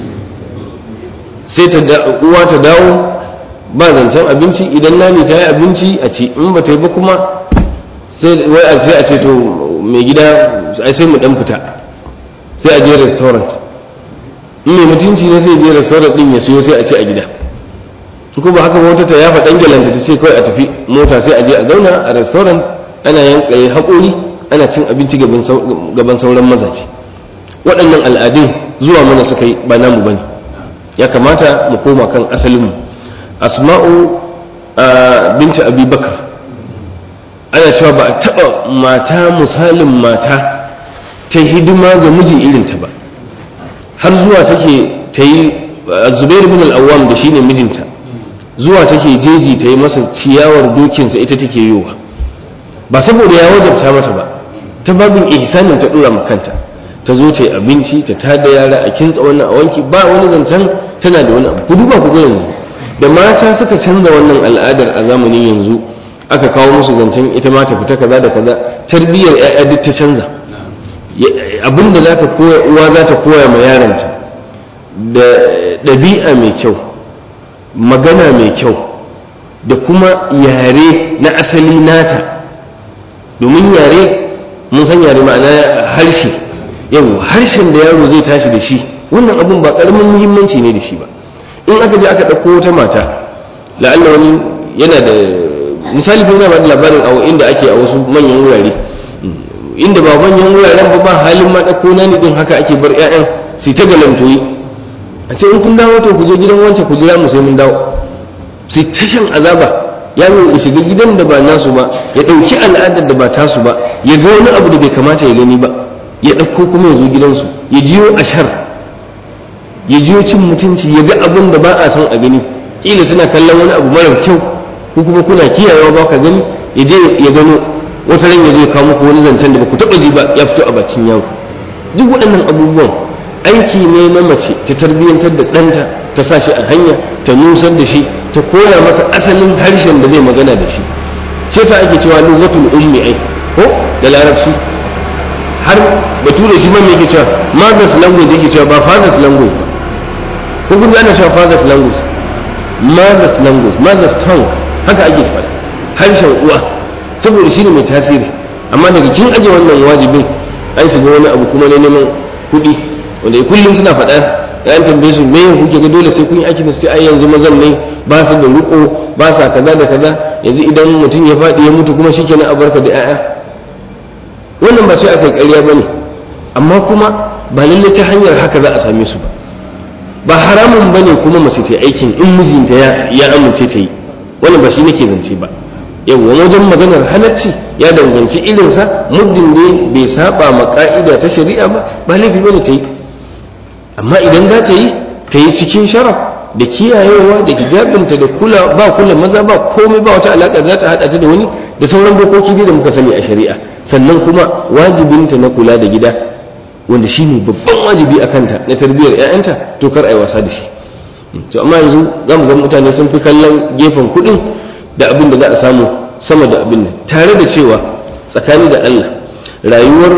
sai ta uwa ta dawo ba zancen abinci idan nani ta yi abinci a ci in ba ta yi ba kuma sai a ce to mai gida ai sai mu dan fita sai a je restaurant in mai mutunci ne sai je restaurant din ya siyo sai a ci a gida ko ba haka wata ta ya faɗan galanta ta ce kawai a tafi mota sai a je a zauna a restaurant ana yanka haƙori ana cin abinci gaban sauran mazaje waɗannan al'adun zuwa mana suka yi ba namu bane ya kamata mu koma kan asalinmu asma'u binta abi bakar ana cewa ba a taɓa mata misalin mata ta hidima ga miji irinta ba har zuwa take ta yi zubair bin al'awam da shine mijinta zuwa take jeji ta yi masa ciyawar dokinsa ita take yiwa ba saboda ya wajabta mata ba ta babin ihsanin ta dora kanta ta zo ta yi abinci ta tada yara a kintsa wannan a wanki ba wani zancen tana da wani abu ku duba ku ga yanzu da mata suka canza wannan al'adar a zamanin yanzu aka kawo musu zancen ita ma ta fita kaza da kaza tarbiyyar ƴaƴa duk ta canza abinda za ta koya uwa za ta koya ma yaranta da ɗabi'a mai kyau magana mai kyau da kuma yare na asali nata domin yare mun san yare ma'ana harshe yau harshen da yaro zai tashi da shi wannan abun ba ƙaramin muhimmanci ne da shi ba in aka je aka ɗauko wata mata la'alla wani yana da misali ko yana ba da labarin a inda ake a wasu manyan wurare inda ba manyan wuraren ba ba halin ma ɗauko na din haka ake bar 'ya'yan su ta galantoyi a ce in kun dawo to ku je gidan wancan ku jira mu sai mun dawo su ta shan azaba yaro ya shiga gidan da ba nasu ba ya ɗauki al'adar da ba tasu ba ya ga wani abu da bai kamata ya gani ba ya ɗauko kuma ya zo gidansu ya jiyo ashar ya jiyo cin mutunci ya ga abin da ba a son a gani kila suna kallon wani abu mara kyau ko kuma kuna kiyayewa ba ka gani ya je ya gano wata ran ya zo ya kawo muku wani zancen da ba ku taɓa ji ba ya fito a bakin yaro duk waɗannan abubuwan aiki ne na mace ta tarbiyyantar da ɗanta ta sa shi a hanya ta nusar da shi ta koya masa asalin harshen da zai magana da shi shi yasa ake cewa lugatul ummi ai ko da larabci har bature shi man yake cewa mother's language yake cewa ba father's language ko kun ana cewa father's language mother's language mother's tongue haka ake faɗa harshen uwa saboda shi ne mai tasiri amma daga kin aje wannan wajibin an shiga wani abu kuma na neman kuɗi wanda kullum suna faɗa da an tambaye su me kuke ga dole sai kun yi aiki da sai ai yanzu mazan ne ba su da riko ba sa kaza da kaza yanzu idan mutum ya faɗi ya mutu kuma shikenan a barka da 'ya'ya wannan ba sai aka yi ƙarya bane amma kuma ba lalle ta hanyar haka za a same su ba ba haramun bane kuma mace ta aikin in mijinta ya amince ta yi wannan ba shi nake zance ba yawwa wajen maganar halacci ya danganci irinsa muddin ne bai saba ma ka'ida ta shari'a ba ba laifi bane ta yi amma idan za ta yi ta yi cikin sharaf da kiyayewa da hijabinta da kula ba kula maza ba komai ba wata alaƙa za ta haɗa ta da wani da sauran dokoki da muka sani a shari'a sannan kuma wajibinta na kula da gida wanda shine babban wajibi a kanta na tarbiyyar 'ya'yanta to kar a yi wasa da shi to amma yanzu za mu ga mutane sun fi kallon gefen kuɗin da abin da za a samu sama da abin nan tare da cewa tsakani da Allah rayuwar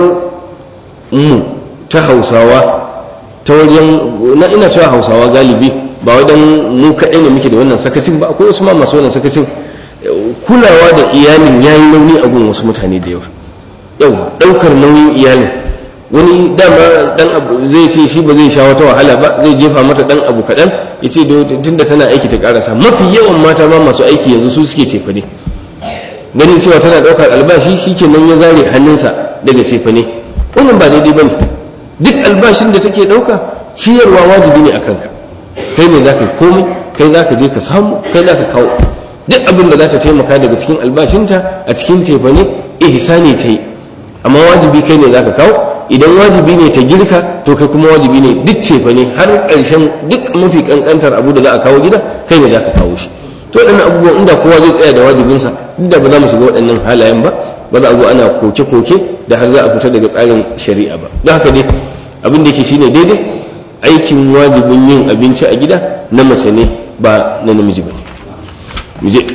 mu ta hausawa ta wajen na ina cewa hausawa galibi ba wajen mu kaɗai ne muke da wannan sakacin ba akwai wasu ma masu wannan sakacin kulawa da iyalin ya yi nauyi a gun wasu mutane da yawa yau ɗaukar nauyin iyalin wani dama dan abu zai ce shi ba zai sha wata wahala ba zai jefa mata dan abu kaɗan ya ce tunda tana aiki ta karasa mafi yawan mata ma masu aiki yanzu su suke cefa ne ganin cewa tana ɗaukar albashi shi kenan ya zare hannunsa daga cefa ne wannan ba daidai ba ne duk albashin da take ɗauka ciyarwa wajibi ne a kanka kai ne za ka yi komai kai za ka je ka samu kai za ka kawo duk abin da za ta taimaka daga cikin albashinta a cikin cefa ne ihsani ta yi amma wajibi kai ne za ka kawo idan wajibi ne ta girka to kai kuma wajibi ne duk cefa ne har ƙarshen duk mafi ƙanƙantar abu da za a kawo gida kai ne za ka kawo shi to waɗannan abubuwan inda kowa zai tsaya da wajibinsa inda ba za mu shiga waɗannan halayen ba ba za a zo ana koke-koke da har za a fita daga tsarin shari'a ba don haka dai abin da yake shine daidai aikin wajibin yin abinci a gida na mace ne ba na namiji ba mu je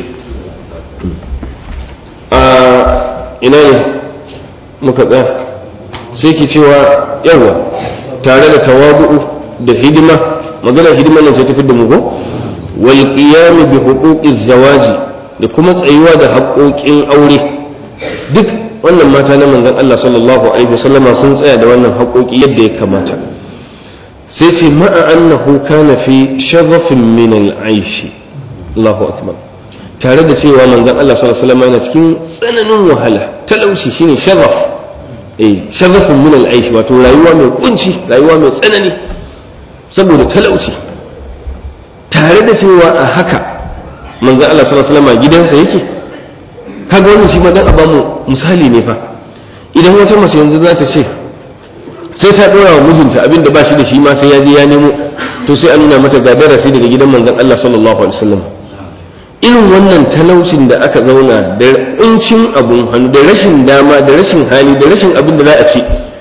a ina ne muka tsaya sai ki cewa yawa tare da tawadu'u da hidima magana hidima nan sai tafi da mu ko wal qiyam bi huquqiz zawaji da kuma tsayuwa da haƙoƙin aure duk wannan mata na manzon Allah sallallahu alaihi wasallama sun tsaya da wannan haƙoƙi yadda ya kamata sai ce ma'a annahu kana fi sharafin min al-aish Allahu akbar tare da cewa manzon Allah sallallahu alaihi wasallama yana cikin tsananin wahala talauci shine sharaf eh sharafin min al-aish wato rayuwa mai kunci rayuwa mai tsanani saboda talauci tare da cewa a haka manzon Allah sallallahu alaihi wasallama gidansa yake kaga wannan shi ma dan a bamu misali ne fa idan wata mace yanzu za ta ce sai ta dora wa mijinta abinda ba shi da shi ma sai ya je ya nemo to sai an nuna mata ga darasi daga gidan manzon Allah sallallahu alaihi wasallam irin wannan talaucin da aka zauna da kuncin abun hannu da rashin dama da rashin hali da rashin abin da za a ci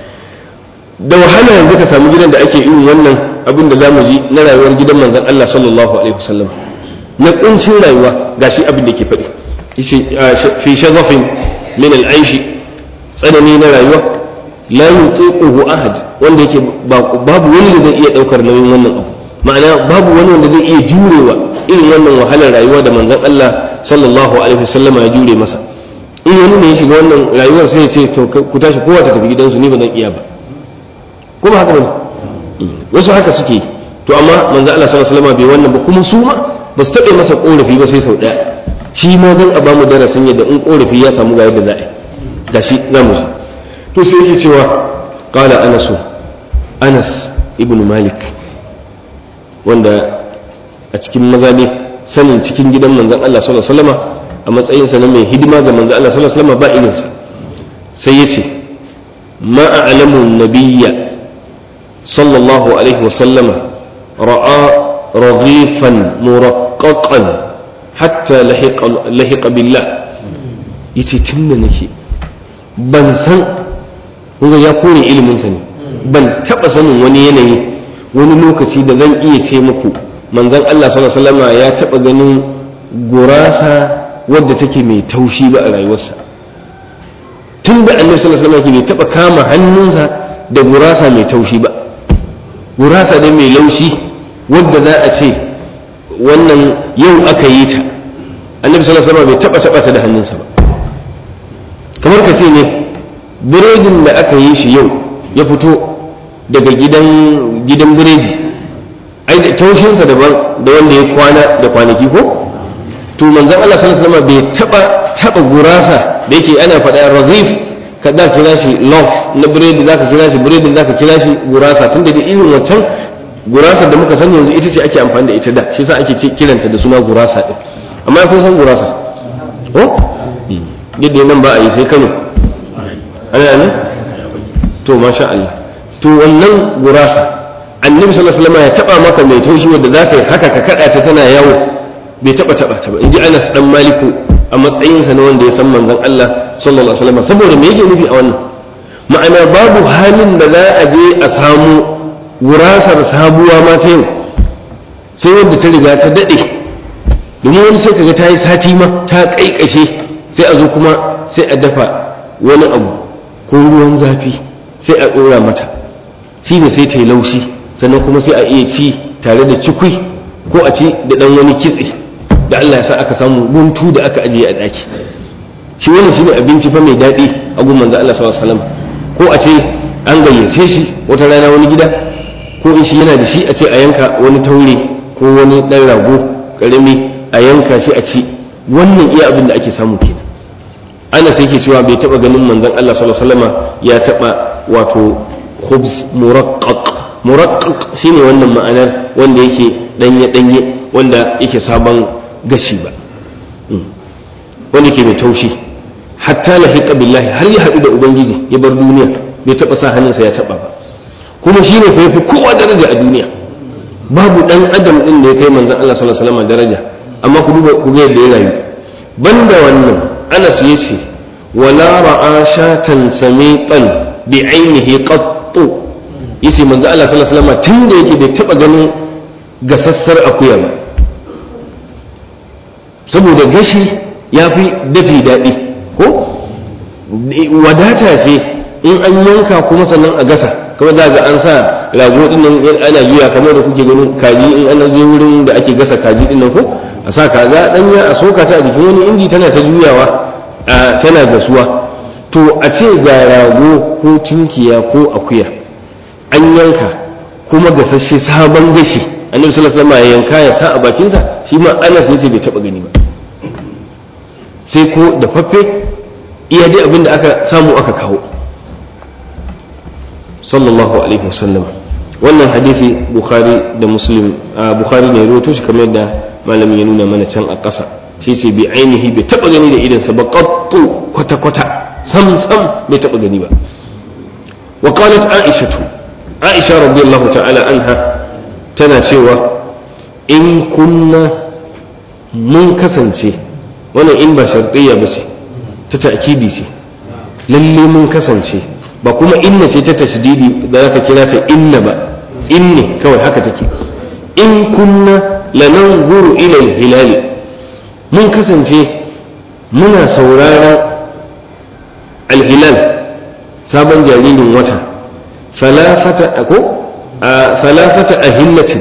da wahala yanzu ka samu gidan da ake irin wannan abin da zamu ji na rayuwar gidan manzon Allah sallallahu alaihi wasallam na kuncin rayuwa gashi abin da ke faɗi fi shazafin min al'aishi tsanani na rayuwa la yutiquhu ahad wanda yake babu wani da zai iya daukar nauyin wannan abu ma'ana babu wani wanda zai iya jurewa irin wannan wahalar rayuwa da manzon Allah sallallahu alaihi wasallam ya jure masa in wani ne ya shiga wannan rayuwar sai ya ce to ku tashi kowa ta tafi gidansu ni ba zan iya ba ko ba haka bane wasu haka suke to amma manzon Allah sallallahu alaihi wasallam bai wannan ba kuma su ma ba su taɓa masa korafi ba sai sau ɗaya shi ma don a bamu darasin yadda in korafi ya samu ga yadda za a yi da shi za mu ji to sai yake cewa qala anas anas ibn malik wanda a cikin maza ne sanin cikin gidan manzon Allah sallallahu alaihi wasallama a matsayin sa na mai hidima ga manzon Allah sallallahu alaihi wasallama ba irin sa sai yace ma a'lamu nabiyya sallallahu alaihi wasallama ra'a radifan muraqqaqan hatta lahiqa billah yace tunda nake ban san kuma ya kore iliminsa ne ban taba sanin wani yanayi wani lokaci da zan iya ce muku manzon Allah sallallahu alaihi wasallam ya taba ganin gurasa wadda take mai taushi ba a rayuwarsa tun da annabi sallallahu alaihi wasallam bai taba kama hannunsa da gurasa mai taushi ba gurasa ne mai laushi wadda za a ce wannan yau aka yi ta annabi sallallahu alaihi wasallam bai taba taba ta da hannunsa ba kamar ka ce ne biredin da aka yi shi yau ya fito daga gidan gidan biredi ai da taushinsa daban da wanda ya kwana da kwanaki ko to manzon Allah sallallahu alaihi wasallam bai taba taba gurasa da yake ana faɗa razif ka za kira shi loaf na biredi za ka kira shi biredi za ka kira shi gurasa tunda da irin wancan gurasa da muka sani yanzu ita ce ake amfani da ita da shi yasa ake kiranta da suna gurasa din amma kun san gurasa ko yadda nan ba a yi sai Kano ana nan to masha Allah to wannan gurasa annabi sallallahu alaihi wasallam ya taba maka mai taushi wanda zaka yi haka ka kada ta tana yawo bai taba taba ta ba inji Anas dan Maliku a matsayin sa na wanda ya san manzon Allah sallallahu alaihi wasallam saboda me yake nufi a wannan ma'ana babu halin da za a je a samu gurasar sabuwa ma ta yau sai wanda ta riga ta dade domin wani sai kaga ta yi sati ma ta kaikashe sai a zo kuma sai a dafa wani abu ko ruwan zafi sai a ɗora mata shi ne sai ta yi laushi sannan kuma sai a iya ci tare da cikui ko a ci da ɗan wani kitse da Allah ya sa aka samu guntu da aka ajiye a ɗaki shi wani shi ne abinci fa mai daɗi a gun manzo Allah sallallahu alaihi wasallam ko a ce an gayyace shi wata rana wani gida ko in shi yana da shi a ce a yanka wani taure ko wani ɗan rago ƙarami a yanka shi a ci wannan iya abin da ake samu kenan ana sai ke cewa bai taɓa ganin manzon Allah sallallahu alaihi wasallam ya taɓa wato khubz muraqqaq muraqqaq shine wannan ma'anar wanda yake danye danye wanda yake sabon gashi ba wanda ke mai taushi hatta lahiqa billahi har ya haɗu da ubangiji ya bar duniya bai taɓa sa hannunsa ya taɓa ba kuma shi ne fa kowa daraja a duniya babu ɗan adam ɗin da ya kai manzon Allah sallallahu alaihi wasallam daraja amma ku duba ku ga yadda ya rayu banda wannan Anas yace wala ra'a shatan samitan bi ainihi qattu yace manzon Allah sallallahu alaihi wasallam tun da yake bai taɓa ganin gasassar akuya ba saboda gashi ya fi dafi daɗi ko wadata ce in an yanka kuma sannan a gasa kawai za ga an sa rago din nan ana juya kamar da kuke ganin kaji in ana je wurin da ake gasa kaji din nan ko a sa kaza danya a soka ta a jikin wani inji tana ta juyawa tana gasuwa to a ce ga rago ko tunkiya ko akuya an yanka kuma gasasshe sabon gashi annabi sallallahu alaihi wasallam ya yanka ya sa a bakinsa shi ma Anas yace bai taba gani ba sai ko da faffe iya dai abin da aka samu aka kawo sallallahu alaihi wasallam wannan hadisi bukhari da muslim bukhari ne rawaito shi kamar yadda malamin ya nuna mana can a ƙasa shi ce bi ainihi bai taba gani da idansa ba qattu kwata kwata sam sam bai taba gani ba wa qalat aishatu aisha radiyallahu ta'ala anha tana cewa in kunna mun kasance wannan in ba shartiyya ba ce ta ta'kidi ce lalle mun kasance ba kuma inna ce ta tasdidi da zaka kira ta inna ba inni kawai haka take in kunna lananzuru ila al-hilal mun kasance muna sauraron al-hilal sabon jaririn wata falafata ko falafata ahillatin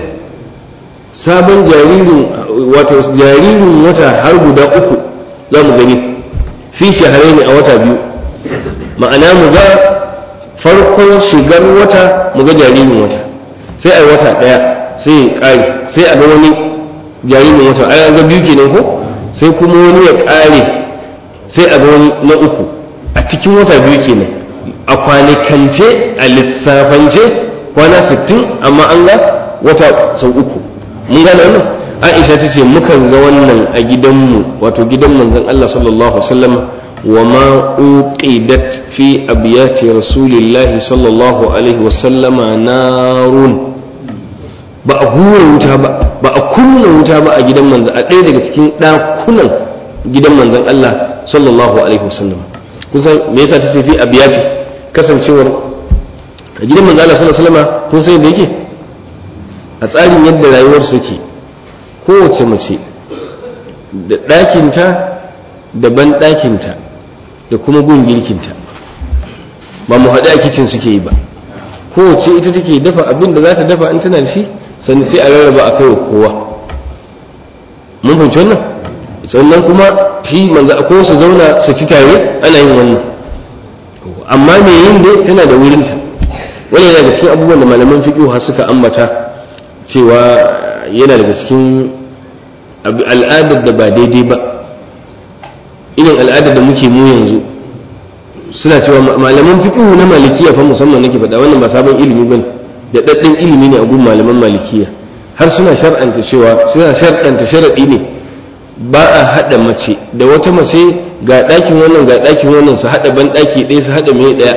sabon jaririn wato jaririn wata har guda uku za mu gani fi shahararri a wata biyu ma'ana mu ga farkon shigar wata mu ga jaririn wata sai a yi wata ɗaya sai ya ƙare sai a ga wani jaririn wata a ga biyu kenan ko sai kuma wani ya ƙare sai a ga wani na uku a cikin wata biyu kenan a kwanikance a lissafance kwana sittin amma an ga wata sau uku mun gane wannan aisha ta ce mukan ga wannan a gidanmu wato gidan manzon Allah sallallahu alaihi wasallam وما أوقدت في أبيات رسول الله صلى الله عليه وسلم نار ba a hura wuta ba ba a kunna wuta ba a gidan manzan a ɗaya daga cikin ɗakunan gidan manzan Allah sallallahu alaihi wasallam kusan me yasa ta fi abiyati kasancewar a gidan manzan Allah sallallahu alaihi wasallam kun sai da yake a tsarin yadda rayuwar su ke kowace mace da ɗakinta da ban ɗakinta da kuma gun girkinta ba mu haɗu a kicin suke yi ba kowace ita take dafa abin da za ta dafa in tana da shi sannan sai a rarraba a kai wa kowa mun fahimci wannan sannan kuma shi manzo ko su zauna su ci tare ana yin wannan amma me yin dai tana da wurinta wani yana daga cikin abubuwan da malaman fiqh har suka ambata cewa yana daga cikin al'adar da ba daidai ba irin al'adar da muke mu yanzu suna cewa malaman fiqhu na malikiya fa musamman nake faɗa wannan ba sabon ilimi bane da daddan ilimi ne a gun malaman malikiya har suna shar'anta cewa suna shar'anta sharadi ne ba a haɗa mace da wata mace ga ɗakin wannan ga ɗakin wannan su haɗa ban ɗaki ɗaya su haɗa mai ɗaya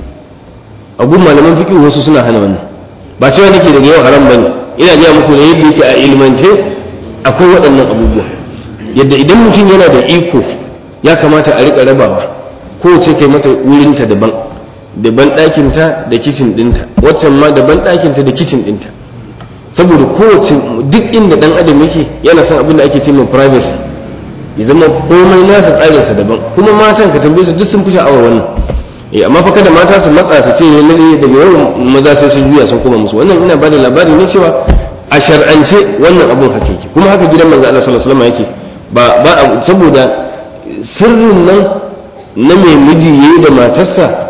a gun malaman fiqhu wasu suna hana wannan ba cewa nake daga yau haram bane ina gaya muku da yadda yake a ilmance akwai waɗannan abubuwa yadda idan mutum yana da iko ya kamata a riƙa rabawa kowace kai mata wurinta daban daban ɗakinta da kicin ɗinta waccan ma daban ɗakinta da kicin ɗinta saboda kowace duk inda ɗan adam yake yana son abin da ake ce mai privacy ya zama komai nasa tsarinsa daban kuma matan ka tambaye su duk sun fi sha'awar wannan eh amma fa kada mata su matsa su ce lalle daga yau maza sai sun juya sun koma musu wannan ina bada labari ne cewa a shar'ance wannan abun haka yake kuma haka gidan manzo Allah sallallahu alaihi wasallam yake ba ba saboda sirrin nan na mai miji yayi da matarsa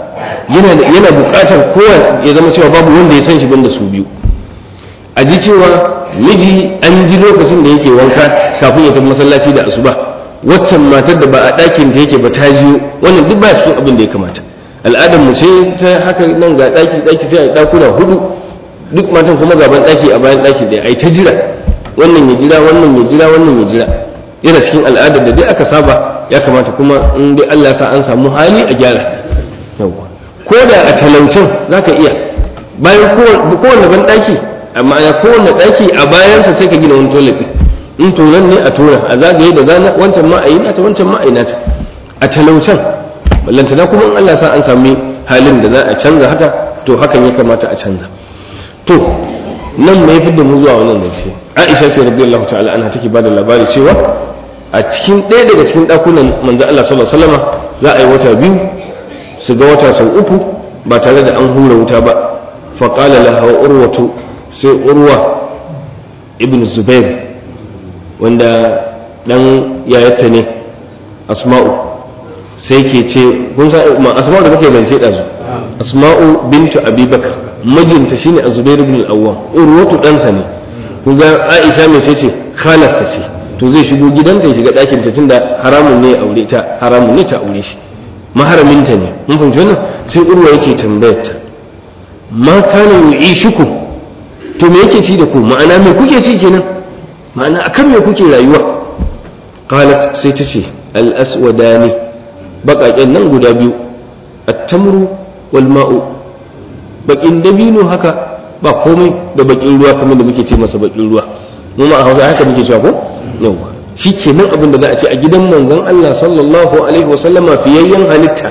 yana yana buƙatar kowa ya zama cewa babu wanda ya san shi banda su biyu a ji cewa miji an ji lokacin da yake wanka kafin ya tafi masallaci da asuba waccan matar da ba a ɗakin ta yake ba ta jiyo wannan duk ba cikin abin da ya kamata al'adar mu ce ta haka nan ga ɗaki ɗaki sai a ɗakuna hudu duk matan kuma gaban ɗaki a bayan ɗaki ɗaya ai ta jira wannan ya jira wannan ya jira wannan ya jira yana cikin al'adar da dai aka saba ya kamata kuma in dai Allah sa an samu hali a gyara yawa ko da a talaucin zaka iya bayan kowanne ban ɗaki amma ya kowanne ɗaki a bayansa sai ka gina wani toilet in tonan ne a tura a zagaye da zana wancan ma a yi nata wancan ma a yi nata a talaucin ballantana kuma in Allah sa an sami halin da za a canza haka to hakan ya kamata a canza to nan mai fi da mu zuwa wannan zance aisha sai radiyallahu ta'ala anha take bada labari cewa a cikin ɗaya daga cikin ɗakunan manzo Allah sallallahu alaihi wasallam za a yi wata biyu su ga wata sau uku ba tare da an hura wuta ba fa qala laha urwatu sai urwa ibn zubair wanda dan yayata ne asma'u sai ke ce kun sa asma'u da kake zance ɗazu asma'u bintu abubakar mijinta shine azubair ibn al-awwam urwatu ɗansa ne kun ga aisha mai sai ce khalarsa ce to zai shigo gidanta ya shiga ɗakin ta tunda haramun ne aure ta haramun ne ta aure shi maharaminta ne mun fahimci wannan sai urwa yake tambayar ta ma kana yu'ishukum to me yake ci da ku ma'ana me kuke ci kenan ma'ana akan me kuke rayuwa qalat sai ta ce al-aswadani baƙaƙen nan guda biyu at-tamru wal ma'u bakin dabino haka ba komai da bakin ruwa kamar da muke ce masa bakin ruwa mu ma a Hausa haka muke cewa ko yawa shikenan abin da za a ce a gidan manzon Allah sallallahu alaihi wa sallama fiyayyen halitta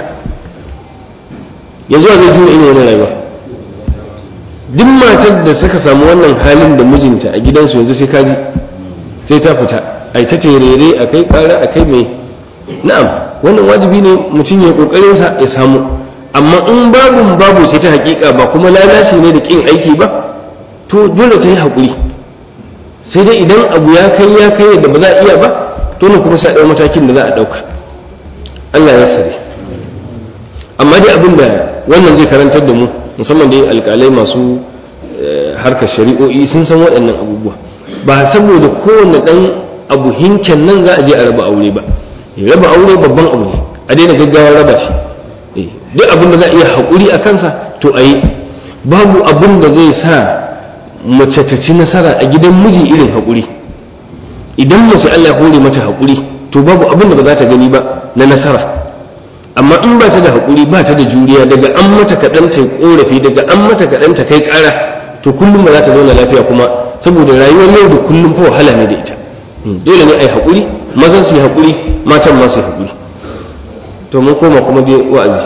yanzu a zai juna irin wannan rayuwa duk matar da suka samu wannan halin da mijinta a gidansu yanzu sai kaji sai ta fita ai ta terere a kai kara a kai mai na'am wannan wajibi ne mutum ya kokarin sa ya samu amma in babun babu ce ta hakika ba kuma lalace ne da kin aiki ba to dole ta yi haƙuri sai dai idan abu ya kai ya kai yadda ba za a iya ba dole kuma sai a ɗau matakin da za a ɗauka Allah ya sare amma dai abin da wannan zai karantar da mu musamman dai alƙalai masu harkar shari'o'i sun san waɗannan abubuwa ba saboda kowane ɗan abu hinken nan za a je a raba aure ba raba aure babban abu ne a daina gaggawar raba shi duk abin da za a iya haƙuri a kansa to a yi babu abin da zai sa mace ta ci nasara a gidan miji irin haƙuri idan mace Allah hore mata haƙuri to babu abin da ba za ta gani ba na nasara amma in ba ta da haƙuri ba ta da juriya daga an mata kaɗan ta ƙorafi daga an mata kaɗan ta kai ƙara to kullum ba za ta zauna lafiya kuma saboda rayuwar yau da kullum fa wahala ne da ita dole ne a yi haƙuri mazan su yi haƙuri matan ma su yi haƙuri to mun koma kuma dai wa'azi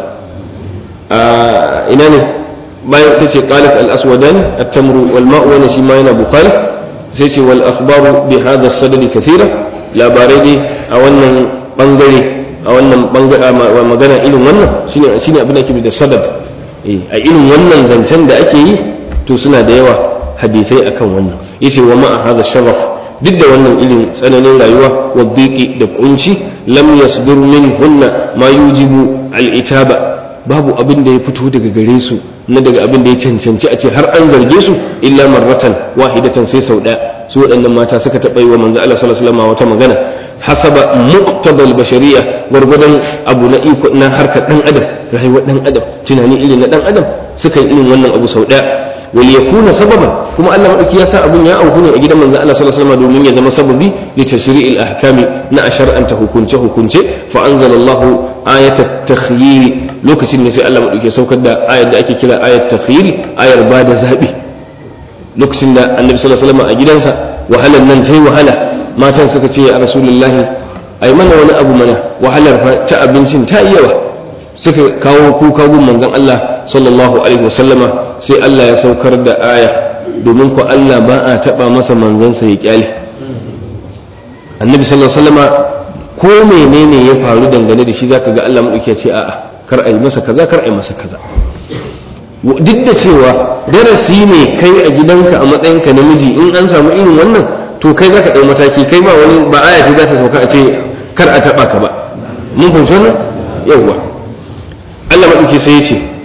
a ina ne bayan ta ce qalat al aswadan at tamru wal ma'u wa shi ma yana bukhari sai ce wal akhbaru bi hadha sadad kathira labarai dai a wannan bangare a wannan bangare magana irin wannan shine shine abin da ake da sadad a irin wannan zancen da ake yi to suna da yawa hadisai akan wannan yace wa ma'a hadha sharaf duk da wannan irin tsananin rayuwa wa da kunci lam yasdur minhunna ma yujibu al-itaba babu abin da ya fito daga gare su na daga abin da ya cancanci a ce har an zarge su illa marratan wahidatan sai sau daya su waɗannan mata suka taɓa yi wa manzo Allah sallallahu alaihi wasallam wata magana hasaba muqtabal bashariya gwargwadon abu na iko na harkar dan adam rayuwar dan adam tunani irin na dan adam suka yi irin wannan abu sau daya wal yakuna sababan kuma Allah madauki ya sa abun ya auku ne a gidan manzo Allah sallallahu alaihi wasallam domin ya zama sababi li tashri'il ahkami na ashar'anta hukunce hukunce fa anzalallahu ayat at-takhyir lokacin ne sai Allah madauki saukar da ayar da ake kira ayat takhyir ayar bada zabi lokacin da annabi sallallahu alaihi wasallam a gidansa wahalar nan tai wahala matan suka ce a rasulullahi ai mana wani abu mana wahalar ta abincin ta yi yawa suka kawo kuka gun manzon Allah sallallahu alaihi wasallama sai Allah ya saukar da aya domin ko Allah ba a taba masa manzansa ya kyale annabi sallallahu alaihi wasallama ko menene ya faru dangane da shi zaka ga Allah madauki ya ce a'a kar a yi masa kaza kar a yi masa kaza duk da cewa darasi ne kai a gidanka a matsayinka namiji in an samu irin wannan to kai zaka ɗau mataki kai ba wani ba aya ce za ta sauka a ce kar a taɓa ka ba mun fahimci wannan yawwa Allah maɗauki sai ya ce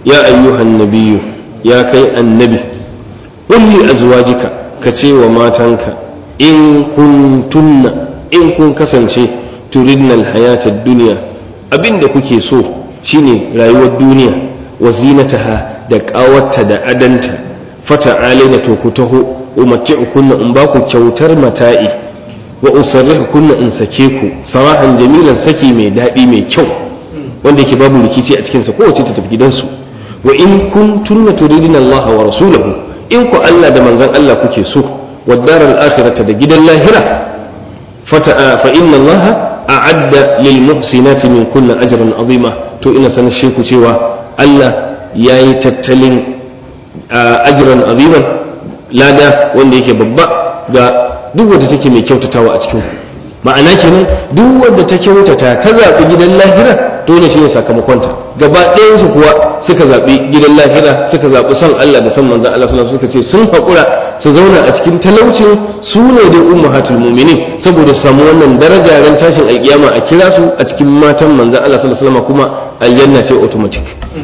ya ayyuhan nabiyyu ya kai annabi kulli azwajika ka ce wa matanka in kuntunna in kun kasance turidna alhayata duniya abinda kuke so shine rayuwar duniya wa zinataha da ƙawarta da adanta fata alaina to ku taho umatti'ukunna in ba ku kyautar mata'i wa usarrihukunna in sake ku sarahan jamilan saki mai daɗi mai kyau wanda yake babu rikici a cikinsa kowace ta tafi gidansu wa in kuntunna turidina Allah wa rasulahu in ku Allah da manzon Allah kuke so wa daral akhirata da gidan lahira fata fa inna Allah a'adda lil muhsinati min kunna ajran azima to ina sanar ku cewa Allah yayi tattalin ajran aziman lada wanda yake babba ga duk wadda take mai kyautatawa a cikin ma'ana kenan duk wadda ta kyautata ta zaɓi gidan lahira dole shi ne sakamakonta gaba ɗayansu kuwa suka zaɓi gidan lahira suka zaɓi son Allah da son manzan Allah sallallahu suka ce sun haƙura su zauna a cikin talaucin su ne da ummahatul mu'minin saboda su samu wannan daraja ran tashin alƙiyama a kira su a cikin matan manzan Allah sallallahu alaihi wasallam kuma aljanna ce automatic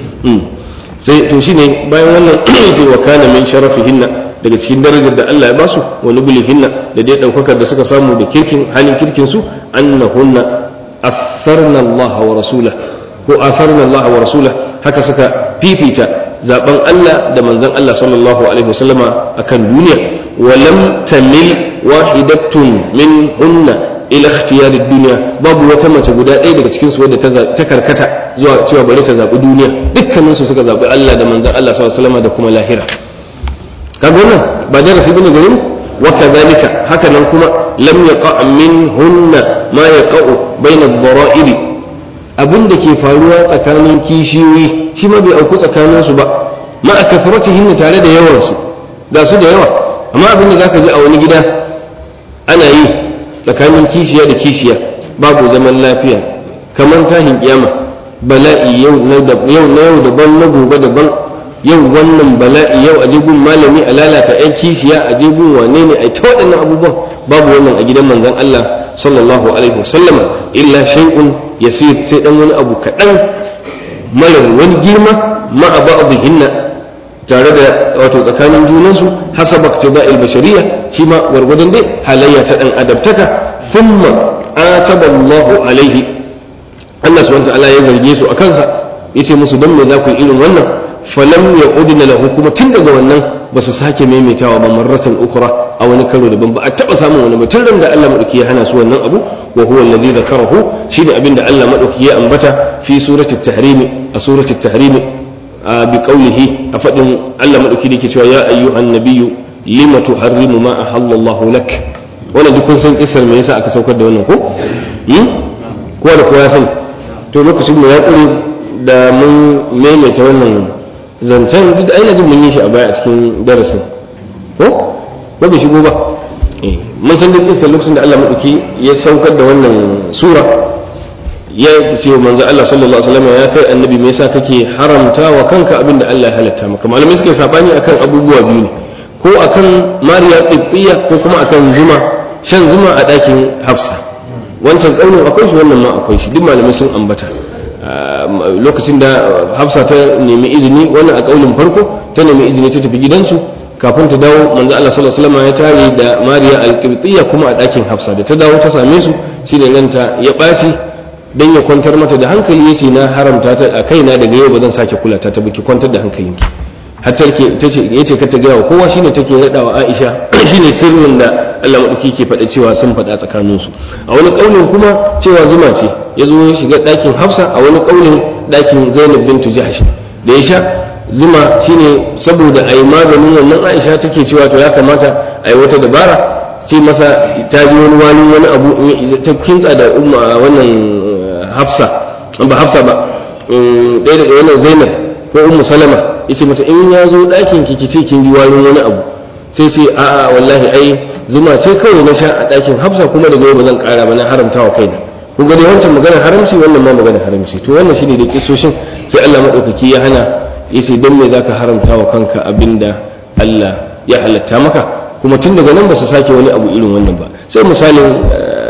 sai to shine bayan wannan sai wa kana min sharafihinna daga cikin darajar da Allah ya basu wa nubulihinna da dai daukakar da suka samu da kirkin halin kirkin su annahunna atharna Allah wa rasulah ko atharna Allah wa rasulah haka suka fifita zaben Allah da manzon Allah sallallahu alaihi wasallama akan duniya wa lam tamil wahidatun min hunna ila ikhtiyar duniya babu wata mace guda ɗaya daga cikin su wadda ta karkata zuwa cewa bari ta zabi duniya dukkanin su suka zabi Allah da manzon Allah sallallahu alaihi wasallama da kuma lahira kaga wannan ba darasi bane garin wa kadhalika haka nan kuma lam yaqa minhunna ma yaqa'u bayna ad-dara'iri abin da ke faruwa tsakanin kishiyoyi shi ma bai auku tsakanin su ba ma a kasratihin tare da yawan su ga su da yawa amma abin da zaka ji a wani gida ana yi tsakanin kishiya da kishiya babu zaman lafiya kamar tahin kiyama bala'i yau na yau daban na gobe daban yau wannan bala'i yau a gun malami a lalata yan kishiya a gun wane ne a ta waɗannan abubuwan babu wannan a gidan manzon Allah sallallahu alaihi wasallam illa shay'un yasir sai dan wani abu kaɗan mara wani girma ma a ba'dhinna tare da wato tsakanin junansu hasaba iktida'il bashariyya shi ma gwargwadon dai halayya ta dan adabtaka thumma ataba Allahu alaihi Allah subhanahu wa ta'ala ya zarge su akan sa yace musu dan me za ku yi irin wannan falam ya udina lahu kuma tun daga wannan ba su sake maimaitawa ba marratan ukra a wani karo daban ba a taba samun wani mutum da Allah madauki ya hana su wannan abu wa huwa alladhi dhakarahu shine abin da Allah madauki ya ambata fi surati at-tahrim a surati at-tahrim bi qawlihi a fadin Allah madauki da yake cewa ya ayyuhan nabiyyu lima tuharrimu ma ahallallahu lak wannan duk kun san kissar me yasa aka saukar da wannan ko kowa da kowa ya sani to lokacin mu ya kure da mun maimaita wannan zancen duk da aina jin mun yi shi a baya a cikin darasin ko ba bai shigo ba mun san duk kisa lokacin da Allah madauki ya saukar da wannan sura ya ce manzo Allah sallallahu alaihi wasallam ya kai annabi me yasa kake haramta wa kanka abin da Allah ya halatta maka malamai suke sabani akan abubuwa biyu ne ko akan mariya qibtiyya ko kuma akan zuma shan zuma a dakin hafsa wancan kaunin akwai shi wannan ma akwai shi duk malamai sun ambata lokacin da hafsa ta nemi izini wannan a kaulin farko ta nemi izini ta tafi gidansu kafin ta dawo manzo Allah sallallahu alaihi wasallam ya tare da Mariya al-Qibtiyya kuma a ɗakin hafsa da ta dawo ta same su shine ranta ya ɓaci dan ya kwantar mata da hankali yace na haramta ta a kaina daga yau ba zan sake kula ta ta biki kwantar da hankalinki hatta ke tace yace ka ta ga wa kowa shine take rada wa Aisha shine sirrin da Allah madauki ke faɗa cewa sun faɗa tsakaninsu a wani kaulin kuma cewa zuma ce ya zo ya shiga ɗakin hafsa a wani ƙaunin ɗakin zainab bintu jahsh da ya sha zuma shine saboda a yi maganin wannan aisha take cewa to ya kamata a yi wata dabara sai masa ta ji wani wani wani abu ta kintsa da umma wannan hafsa ba hafsa ba ɗaya daga wannan zainab ko ummu salama yace mata in ya zo ɗakin ki ce kin ji wani wani abu sai sai a'a wallahi ai zuma ce kawai na sha a ɗakin hafsa kuma daga yau ba zan ƙara ba na haramta wa kaina kun gani wancan maganar haramci wannan ma maganar haramci to wannan shine da kisoshin sai Allah madaukaki ya hana yace dan me zaka haramta wa kanka abinda Allah ya halatta maka kuma tun daga nan ba su sake wani abu irin wannan ba sai misalin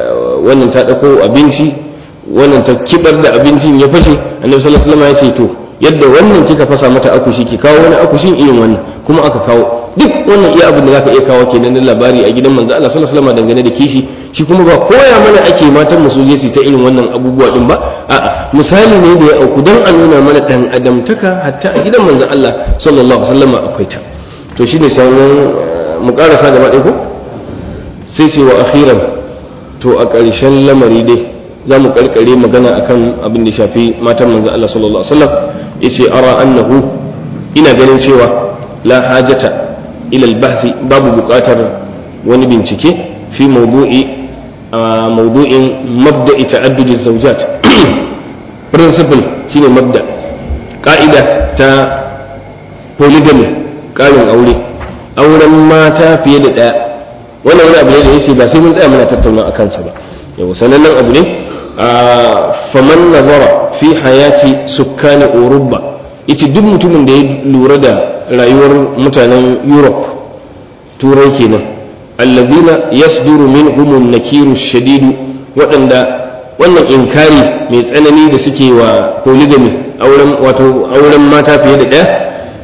wannan ta dauko abinci wannan ta kibar da abincin ya fashe annabi sallallahu alaihi wasallam ya ce to yadda wannan kika fasa mata akushi ki kawo wani akushin irin wannan kuma aka kawo duk wannan iya abin da zaka iya kawo kenan na labari a gidan manzo Allah sallallahu alaihi wasallam dangane da kishi shi kuma ba koya mana ake matan mu su je su ta irin wannan abubuwa din ba a'a misali ne da ya auku dan a nuna mana dan adamtaka hatta a gidan manzo Allah sallallahu alaihi wasallam akwai ta to shine sauran mu karasa gaba ɗaya ko sai ce wa akhiran to a ƙarshen lamari dai za mu karkare magana akan abin da shafi matan manzo Allah sallallahu alaihi wasallam yace ara annahu ina ganin cewa la hajata ila al-bahth babu buƙatar wani bincike fi mawdu'i mawdu'in mabda'i ta'addud az-zawjat principle shine mabda ka'ida ta polygamy ƙarin aure auren mata fiye da ɗaya wannan wani abu ne da yake ba sai mun tsaya muna tattauna a kansa ba yau sanannen abu ne faman nazara fi hayati sukkani urubba ita duk mutumin da ya lura da rayuwar mutanen europe turai kenan allazina yasduru minhum an-nakiru shadidu waɗanda wannan inkari mai tsanani da suke wa polygamy auren wato auren mata fiye da ɗaya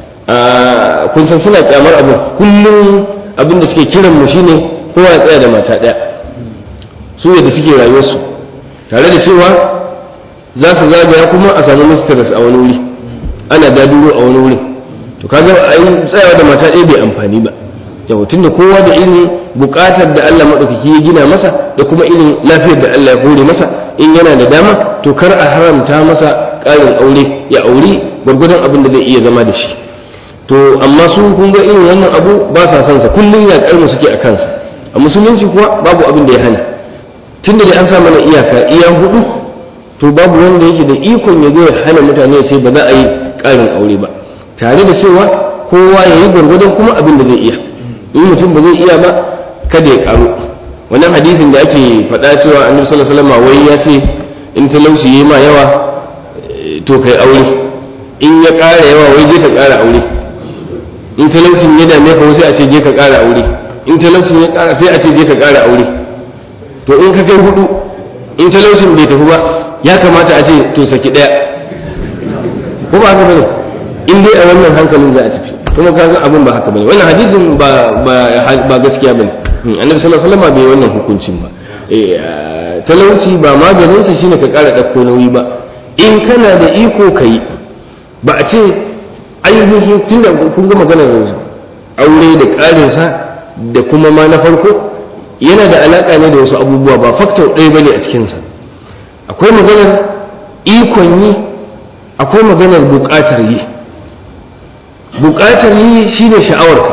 kun san suna kyamar abu kullum abin da suke kiran mu shine kowa ya tsaya da mata ɗaya su yadda suke rayuwarsu tare da cewa za su zagaya kuma a samu mistress a wani wuri ana daduro a wani wuri to kaga a yi tsayawa da mata ɗaya bai amfani ba yau tunda kowa da irin buƙatar da Allah maɗaukaki ya gina masa da kuma irin lafiyar da Allah ya hore masa in yana da dama to kar a haramta masa ƙarin aure ya auri gwargwadon abin da zai iya zama da shi to amma su kun ga irin wannan abu ba sa son sa kullum ya mu suke a kansa a musulunci kuwa babu abin da ya hana tunda da an sa mana iyaka iya hudu to babu wanda yake da ikon ya zo ya hana mutane ya ce ba za a yi ƙarin aure ba tare da cewa kowa ya yi gwargwadon kuma abin da zai iya in mutum ba zai iya ba kada ya karu wannan hadisin da ake faɗa cewa annabi sallallahu alaihi wasallam wai ya ce in talauci yayi ma yawa to kai aure in ya ƙara yawa wai je ka ƙara aure in talaucin ya dame ka sai a ce je ka ƙara aure in talaucin ya ƙara sai a ce je ka ƙara aure to in ka kai hudu in talaucin bai tafi ba ya kamata a ce to saki ɗaya ko ba haka bane in dai a wannan hankalin za a tafi kuma ka san abin ba haka bane wannan hadisin ba ba gaskiya bane annabi sallallahu alaihi wasallam bai wannan hukuncin ba talauci ba maganin sa shine ka ƙara ɗauko nauyi ba in kana da iko kai ba a ce ainihin tunda kun ga maganar aure da ƙarinsa da kuma ma na farko yana da alaƙa ne da wasu abubuwa ba faktor ɗaya bane a cikinsa akwai maganar ikon yi akwai maganar buƙatar yi buƙatar yi shine sha'awarka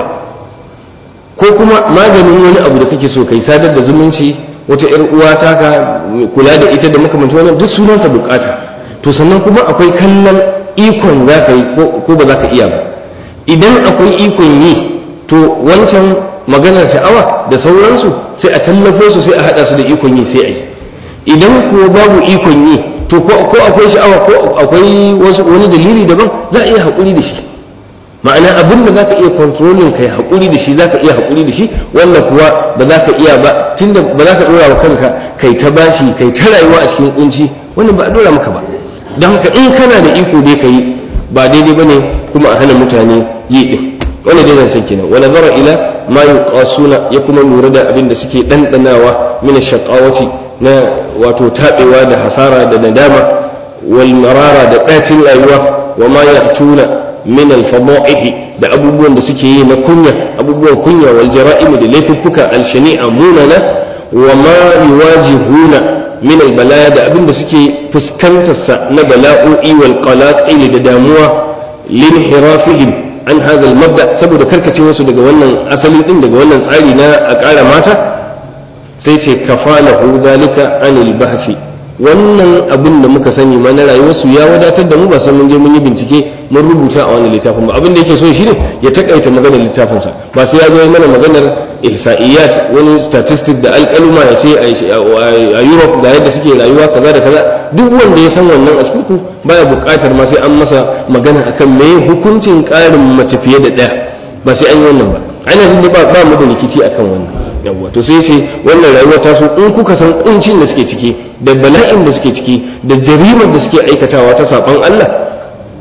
ko kuma maganin wani abu da kake so kai sadar da zumunci wata 'yar uwa taka kula da ita da makamanta wannan duk sunansa buƙata to sannan kuma akwai kallon ikon za ka yi ko ba za ka iya ba idan akwai ikon yi to wancan maganar sha'awa da sauransu sai a tallafo su sai a haɗa su da ikon yi sai a yi idan kuwa babu ikon yi to ko akwai sha'awa ko akwai wani dalili daban za a iya haƙuri da shi ma'ana abin da za ka iya kontrolin kai haƙuri da shi za ka iya haƙuri da shi wannan kuwa ba za ka iya ba tunda ba za ka ɗora wa kanka kai ta bashi kai ta rayuwa a cikin kunci wannan ba a ɗora maka ba don haka in kana da iko dai ka yi ba daidai ba ne kuma a hana mutane yi ɗin wani dai zan san kenan wani zara ila ma yuqasuna ya kuma lura da abin da suke ɗanɗanawa min shaqawati na wato taɓewa da hasara da nadama wal marara da ɗacin rayuwa wa ma ya'tuna min al fada'ihi da abubuwan da suke yi na kunya abubuwan kunya wal jara'im da laifuffuka al shani'a munana wa ma yuwajihuna min albalaya da abin da suke fuskantarsa na bala'o'i wal qalaqil da damuwa lin hirafihim an hadha al mabda saboda karkace wasu daga wannan asali din daga wannan tsari na a ƙara mata sai ce kafalahu zalika anil bahfi wannan abin da muka sani ma na rayuwarsu ya wadatar da mu ba sai mun je mun yi bincike mun rubuta a wannan littafin ba abin da yake so shi ne ya takaita maganar littafinsa ba sai ya zo mana maganar ihsa'iyat wani statistic da alƙaluma ya ce a Europe ga yadda suke rayuwa kaza da kaza duk wanda ya san wannan a cikin baya buƙatar ma sai an masa magana akan me hukuncin ƙarin mace fiye da ɗaya ba sai an yi wannan ba ana jin ba ba mu da rikici akan wannan yawwa to sai sai wannan rayuwa ta so in kuka san kuncin da suke ciki da bala'in da suke ciki da jarimar da suke aikatawa ta saban Allah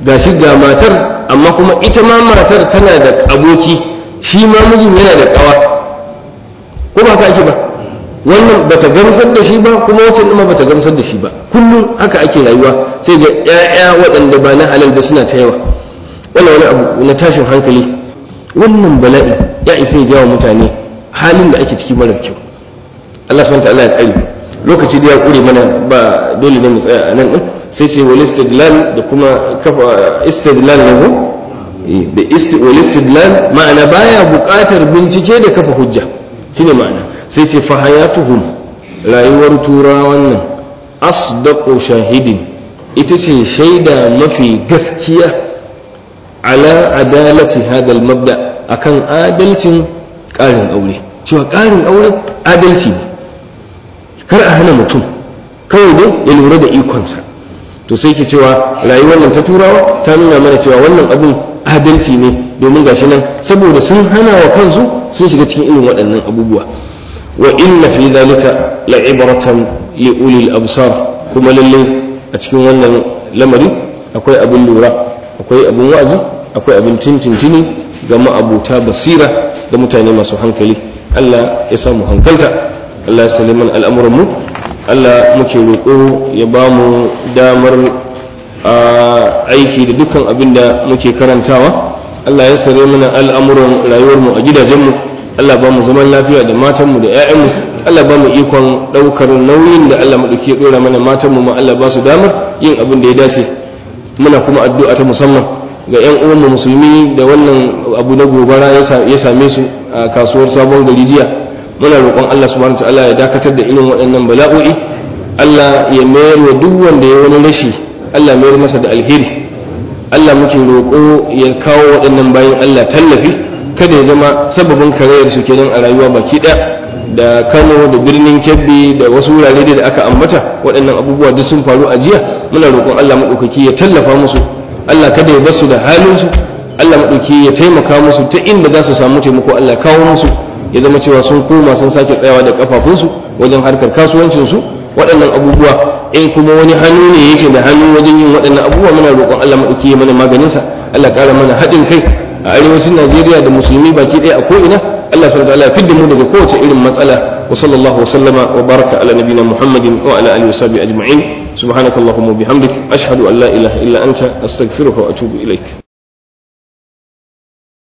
gashi ga matar amma kuma ita ma matar tana da aboki shi ma mijin yana da kawa ko ba ka ake ba wannan bata gamsar da shi ba kuma wacce ma bata gamsar da shi ba kullum haka ake rayuwa sai ga ƴaƴa waɗanda ba na halal ba suna ta yawa wannan wani abu na tashin hankali wannan bala'i ya isa ya jawo mutane halin da ake ciki mara kyau Allah subhanahu wa ta'ala ya tsare lokaci da ya kure mana ba dole ne mu tsaya a nan din sai ce wal istidlal da kuma kafa istidlal ne ko da wal istidlal ma'ana baya buƙatar bincike da kafa hujja shine ma'ana sai ce fa hayatuhum rayuwar turawan nan asdaqu shahidin ita ce shaida mafi gaskiya ala adalati hadal mabda akan adalcin ƙarin aure cewa ƙarin aure adalci ne kar a hana mutum kawai dai ya lura da ikonsa to sai ke cewa rayuwar nan ta turawa ta nuna mana cewa wannan abun adalci ne domin gashi nan saboda sun hana wa kansu sun shiga cikin irin waɗannan abubuwa wa inna fi zalika la'ibratan li ulil absar kuma lalle a cikin wannan lamari akwai abin lura akwai abin wa'azi akwai abin tintintini ga ma'abuta basira da mutane masu hankali Allah ya samu hankalta Allah ya saliman al'amuran mu Allah muke roƙo ya ba mu damar aiki da dukkan abin da muke karantawa Allah ya sare mana al'amuran rayuwarmu a gidajenmu Allah ba mu zaman lafiya da matanmu da 'ya'yanmu Allah ba mu ikon ɗaukar nauyin da Allah maɗauki ya ɗora mana matanmu ma Allah ba su damar yin abin da ya dace muna kuma addu'a ta musamman ga 'yan uwanmu musulmi da wannan abu na gobara ya same su a kasuwar sabon gari jiya muna roƙon Allah subhanahu ta'ala ya dakatar da irin waɗannan bala'o'i Allah ya mayar wa duk wanda ya wani rashi Allah mayar masa da alheri Allah muke roƙo ya kawo waɗannan bayan Allah tallafi kada ya zama sababin karayar su kenan a rayuwa baki ɗaya da Kano da birnin Kebbi da wasu wurare da aka ambata waɗannan abubuwa duk sun faru a jiya muna roƙon Allah maɗaukaki ya tallafa musu Allah kada ya basu da halin su Allah maɗauki ya taimaka musu ta inda za su samu taimako Allah kawo musu ya zama cewa sun koma sun sake tsayawa da kafafunsu wajen harkar kasuwancinsu waɗannan abubuwa in kuma wani hannu ne yake da hannu wajen yin waɗannan abubuwa muna roƙon Allah maɗauki ya mana maganinsa Allah ƙara mana haɗin kai a arewacin Najeriya da musulmi baki ɗaya a ko'ina Allah subhanahu wa ta'ala ya fidda mu daga kowace irin matsala wa sallallahu wa sallama wa baraka ala nabiyina Muhammadin wa ala alihi wa sahbihi ajma'in subhanakallahumma wa bihamdik ashhadu an la ilaha illa anta astaghfiruka wa atubu ilaik